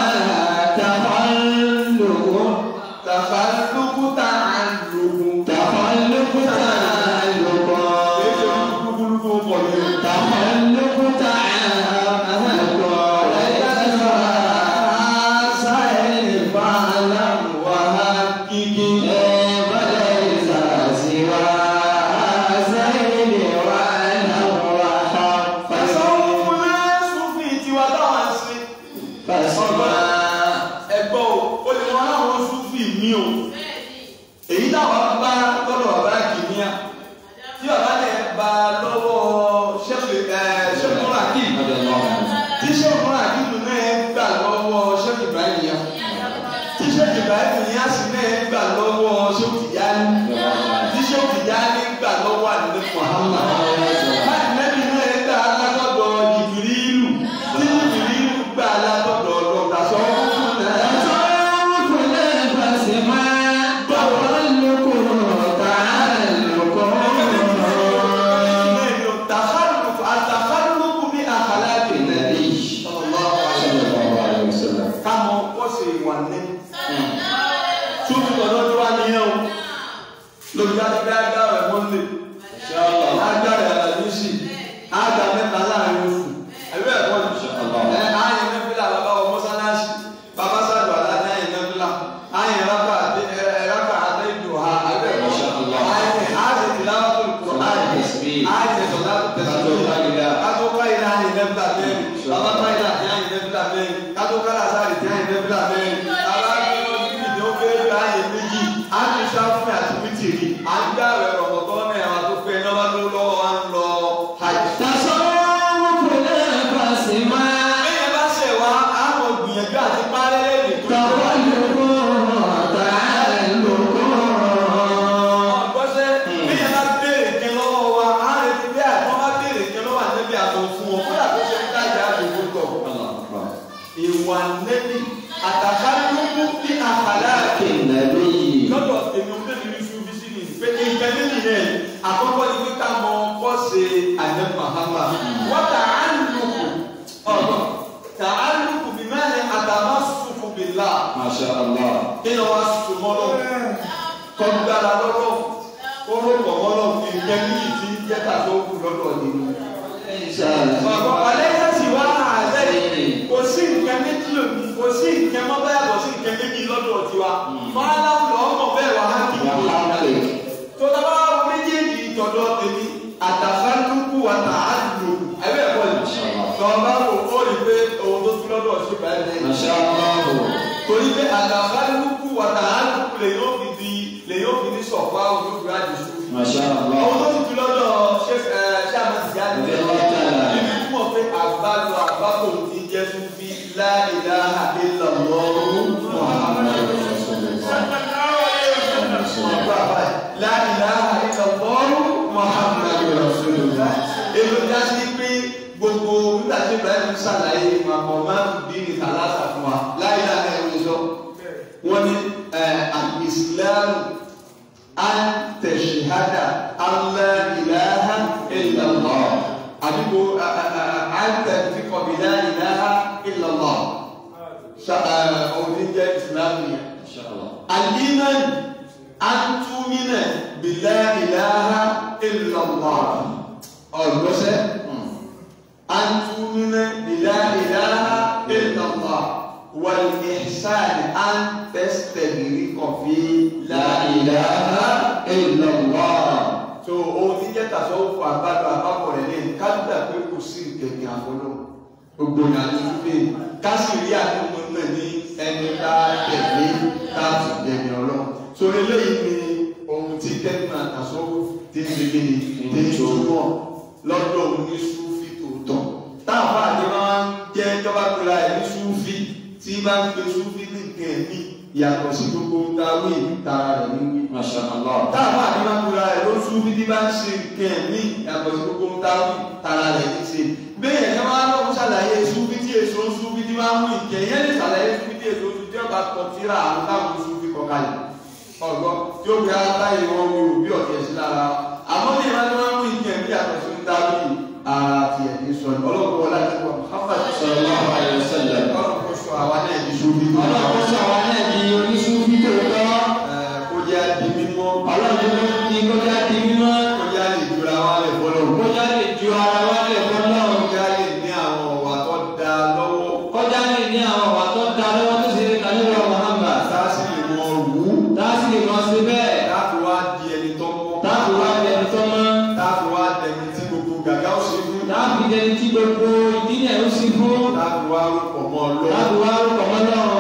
تخلق tafàtùkù tààlùkù تخلق تعلق èso kúkúrúkú pọ̀ ní تخلق تعلق وليس سائل فاعلم kíkí. وليس سوى سائل واعلم وحق tasọ́wọ́fù náà sùfì tiwa táwọn ń ṣe. فاسمع ẹgbọ́ o ó lè wọ́n láwọn súfì mí o èyí táwọn bá lọ́dọ̀ bàbá kìíníà tí bàbá lè bá lọ́wọ́ ṣẹ́fù ṣẹ́fù ràkì tí ṣẹ́fù ràkì lù náà gbà lọ́wọ́ ṣẹ́fù ibrahim yá tí ṣẹ́fù ibrahim yá sì náà gbà lọ́wọ́ ṣẹ́fù tìyáni tí ṣẹ́fù tìyáni gbà lọ́wọ́ àdìdẹ́ muhammad láti nẹ́bí náà gbà látọ̀dọ̀ jìbìrìlù tí jìbìrìlù gbà látọ̀dọ̀ ọ̀dọ̀ tàṣọ́ fún náà. التخلف التخلف بأخلاق النبي صلى الله عليه وسلم kámọ kọ́sì ìwà ní. Súnmù tọ̀dọ̀ tó wá níyẹn o. Lójú adébẹ́ ágbá rẹ̀ mọ́lẹ̀. Ágbá rẹ̀ àlàyésì. Ágbá mẹ́ta láàrin oṣù. Ẹ̀rọ ẹ̀kọ́ ni. Ẹ ayé nẹ́fílà bàbá wọ mọ́sálásí. Bàbá sàdù aláàdá ayé nẹ́fílà. Ayé rábà àdé rábà àdé ìdò ha. Ẹ̀rọ ẹ̀kọ́. Ayé ayé tìláwà tó kù. Ayé ayé sọ̀dá tó tẹ̀sán. Kátó ká ilé ayé nẹ́fílà mẹ́rin. Bàbá ká ilé ayé nẹ́fílà mẹ́rin. Kátó ká làásàrì tí ayé nẹ́fílà mẹ́rin. Bàbá kí wọ́n ti fìdí ó kéré bí ayé méjì. Á ti sáfún àti wítìrì. À ń gbá rẹ̀ rọ̀mọ̀tọ́ náà wà tó pé iná bá ló lọ́wọ́ wa ń lọ hajj. Bẹ́ẹ̀ bá ṣẹ̀ wá, á mọ̀ gbìyànjú àti parẹ́ lẹ́yìn tó ń bọ̀. Ọ̀gbọ́sẹ̀ bẹ́ẹ̀ bá béèrè kẹ́ lọ́wọ́ wa, á retí bí àìmọ́ bá béèrè kẹ́ lọ́wọ́ ànẹ́bí àtọ̀ fún ọ. Kódà tó ṣe ń dájà àdúgbò tọ̀. Ìwà nẹ́bí àtàkárúkú ní àkàlà àkè. lọ́dọ̀ èmi ò tẹ́lẹ̀ ní ṣubú sí ni pé nǹkan méjì náà àkọ́kọ́ ni pé ká mọ kọ́ ṣe àjẹ mahama wọ́n tà á lùkù ọ̀rọ̀ tà á lùkù bí mẹ́rin àtàmà sùkù bí là kí ni wọ́n sùn mọ́ lọ kọ́gbára lọ́rọ̀ orúkọ mọ́ lọ fi nǹkan méjì tí jẹ́ta tó kù lọ́dọ̀ nínú. Bàbá ọ̀lẹ́yìn sì wá àlẹ́ kò sí nǹkan méjì lòdì kò sí nǹkan mọ́ báyà kò sí nǹkan méjì lọ́dọ̀ tiwa. Máa láwùlọ́ ọmọ bẹ́ẹ̀ wá á kì í tó dábà wọ méjèèjì tọ̀dọ̀ tèmi àtàkálùkù àtàlù ẹ̀bẹ̀ ẹ̀kọ́ yìí tọ́ba wò ó rí pé òun tó tún lọ́dọ̀ sí báyìí lẹ́yìn torí pé àtàkálùkù àtàlù lè yóò fi di lè yóò fi ní sọ̀fà òun yóò fi rájì sùn. òun tó tún lọ́dọ̀ ṣé ẹ ṣé àmọ́ ti jáde níbi tí mo fẹ́ àgbàdo àgbàdo ti jẹ́ fún bí la ilaha illallah Muhammadu Rasulullah. ibrahim ṣàlàyé màmọ́ máa ń bí ní tàlásà fún wa láyé láyé ẹ̀rọ sọ wọ́n ní al-islam an tashhada an la ilaha illallah àdúgbò an tẹ̀síkọ̀ bí la ilaha illallah òní jẹ́ islam yẹn. al-iman an tumina bí la ilaha illallah ọ̀gbọ́sẹ̀ an tumina bí la ilaha illallah. والإحسان أن تستغرق في لا إله إلا الله so ohun tí jẹ́ tasọ́wọ́fù àbádọ́ àbábọ̀ rẹ̀ lẹ́yìn kájúdà pé kò sí ìkẹ̀kẹ̀ àfọlọ́ gbogbo ìyàtọ̀ wípé kásìrí àdúgbò náà ní ẹni tá a tẹ̀lé tá a sì tẹ̀lé ọlọ́ so eléyìí ni ohun tí tẹ́gbọ̀n tasọ́wọ́fù ti ń gbé ní ti ń túmọ̀ lọ́dọ̀ oníṣúfì tòótọ́ táwọn àdébá máa ń jẹ́ tọ́ba pera ẹ̀ ní ṣúfì tí bá ń pe súnfí ní nǹkan ẹ̀mí yàtọ̀ sí gbogbo dáwé tara rẹ̀ ní wí. Masha Allah. táwọn àdìmọ́kura ẹ̀ ló súnfí tí bá ń ṣe nǹkan ẹ̀mí yàtọ̀ sí gbogbo dáwé tara rẹ̀ ní ṣe. bẹ́ẹ̀ yẹn wá lọ́wọ́ ṣàlàyé súnfí tí èso súnfí tí máa ń mú ìkẹ́ yẹn lè ṣàlàyé súnfí tí èso súnfí tí ọba kọ tíra àwọn táwọn súnfí kọ kalẹ̀. ọ̀gbọ́n tí ó gbé aláyé wọn wí òbí ọ̀tẹ̀ sí lára àmọ́ ní ìwádìí wọn mú ìkẹ́ ẹ̀mí yàtọ̀ sí dáwé ara tiẹ̀ ní sọ ọlọ́run wọlé àti wọn Muhammad Sallallahu alaihi wasallam. ọlọ́run kò sọ àwa náà di súnfí tó Ọlọ́run sọ àwọn náà di oníṣúfì tòótọ́. kó jẹ́ di mímọ́ Ọlọ́run ló ní kọjá di mímọ́. kó jẹ́ lè jura wa lè fọlọ́ Kọjá lè ju ara wa lè fọ́ náà. kó jẹ́ lè ní àwọn ọ̀wà tó da lọ́wọ́ Kọjá lè ní àwọn ọ̀wà tó da lọ́wọ́ tó ṣe é kan nínú Muhammad. sáàsì lè mọ òwú Táàsì lè máa ṣe bẹ́ẹ̀. láti wá di ẹni tó mọ́ Táàbù wá di ẹni tó mọ́. láti wá dẹni tí gbogbo gàgá ó ṣe fún Táàbù di ẹni tí gbogbo ìdílé ó sì fún. láti wá rúpọ̀ mọ́ Táàbù ọlọ́run wá rúkọ̀ mọ́ lọ́rùn.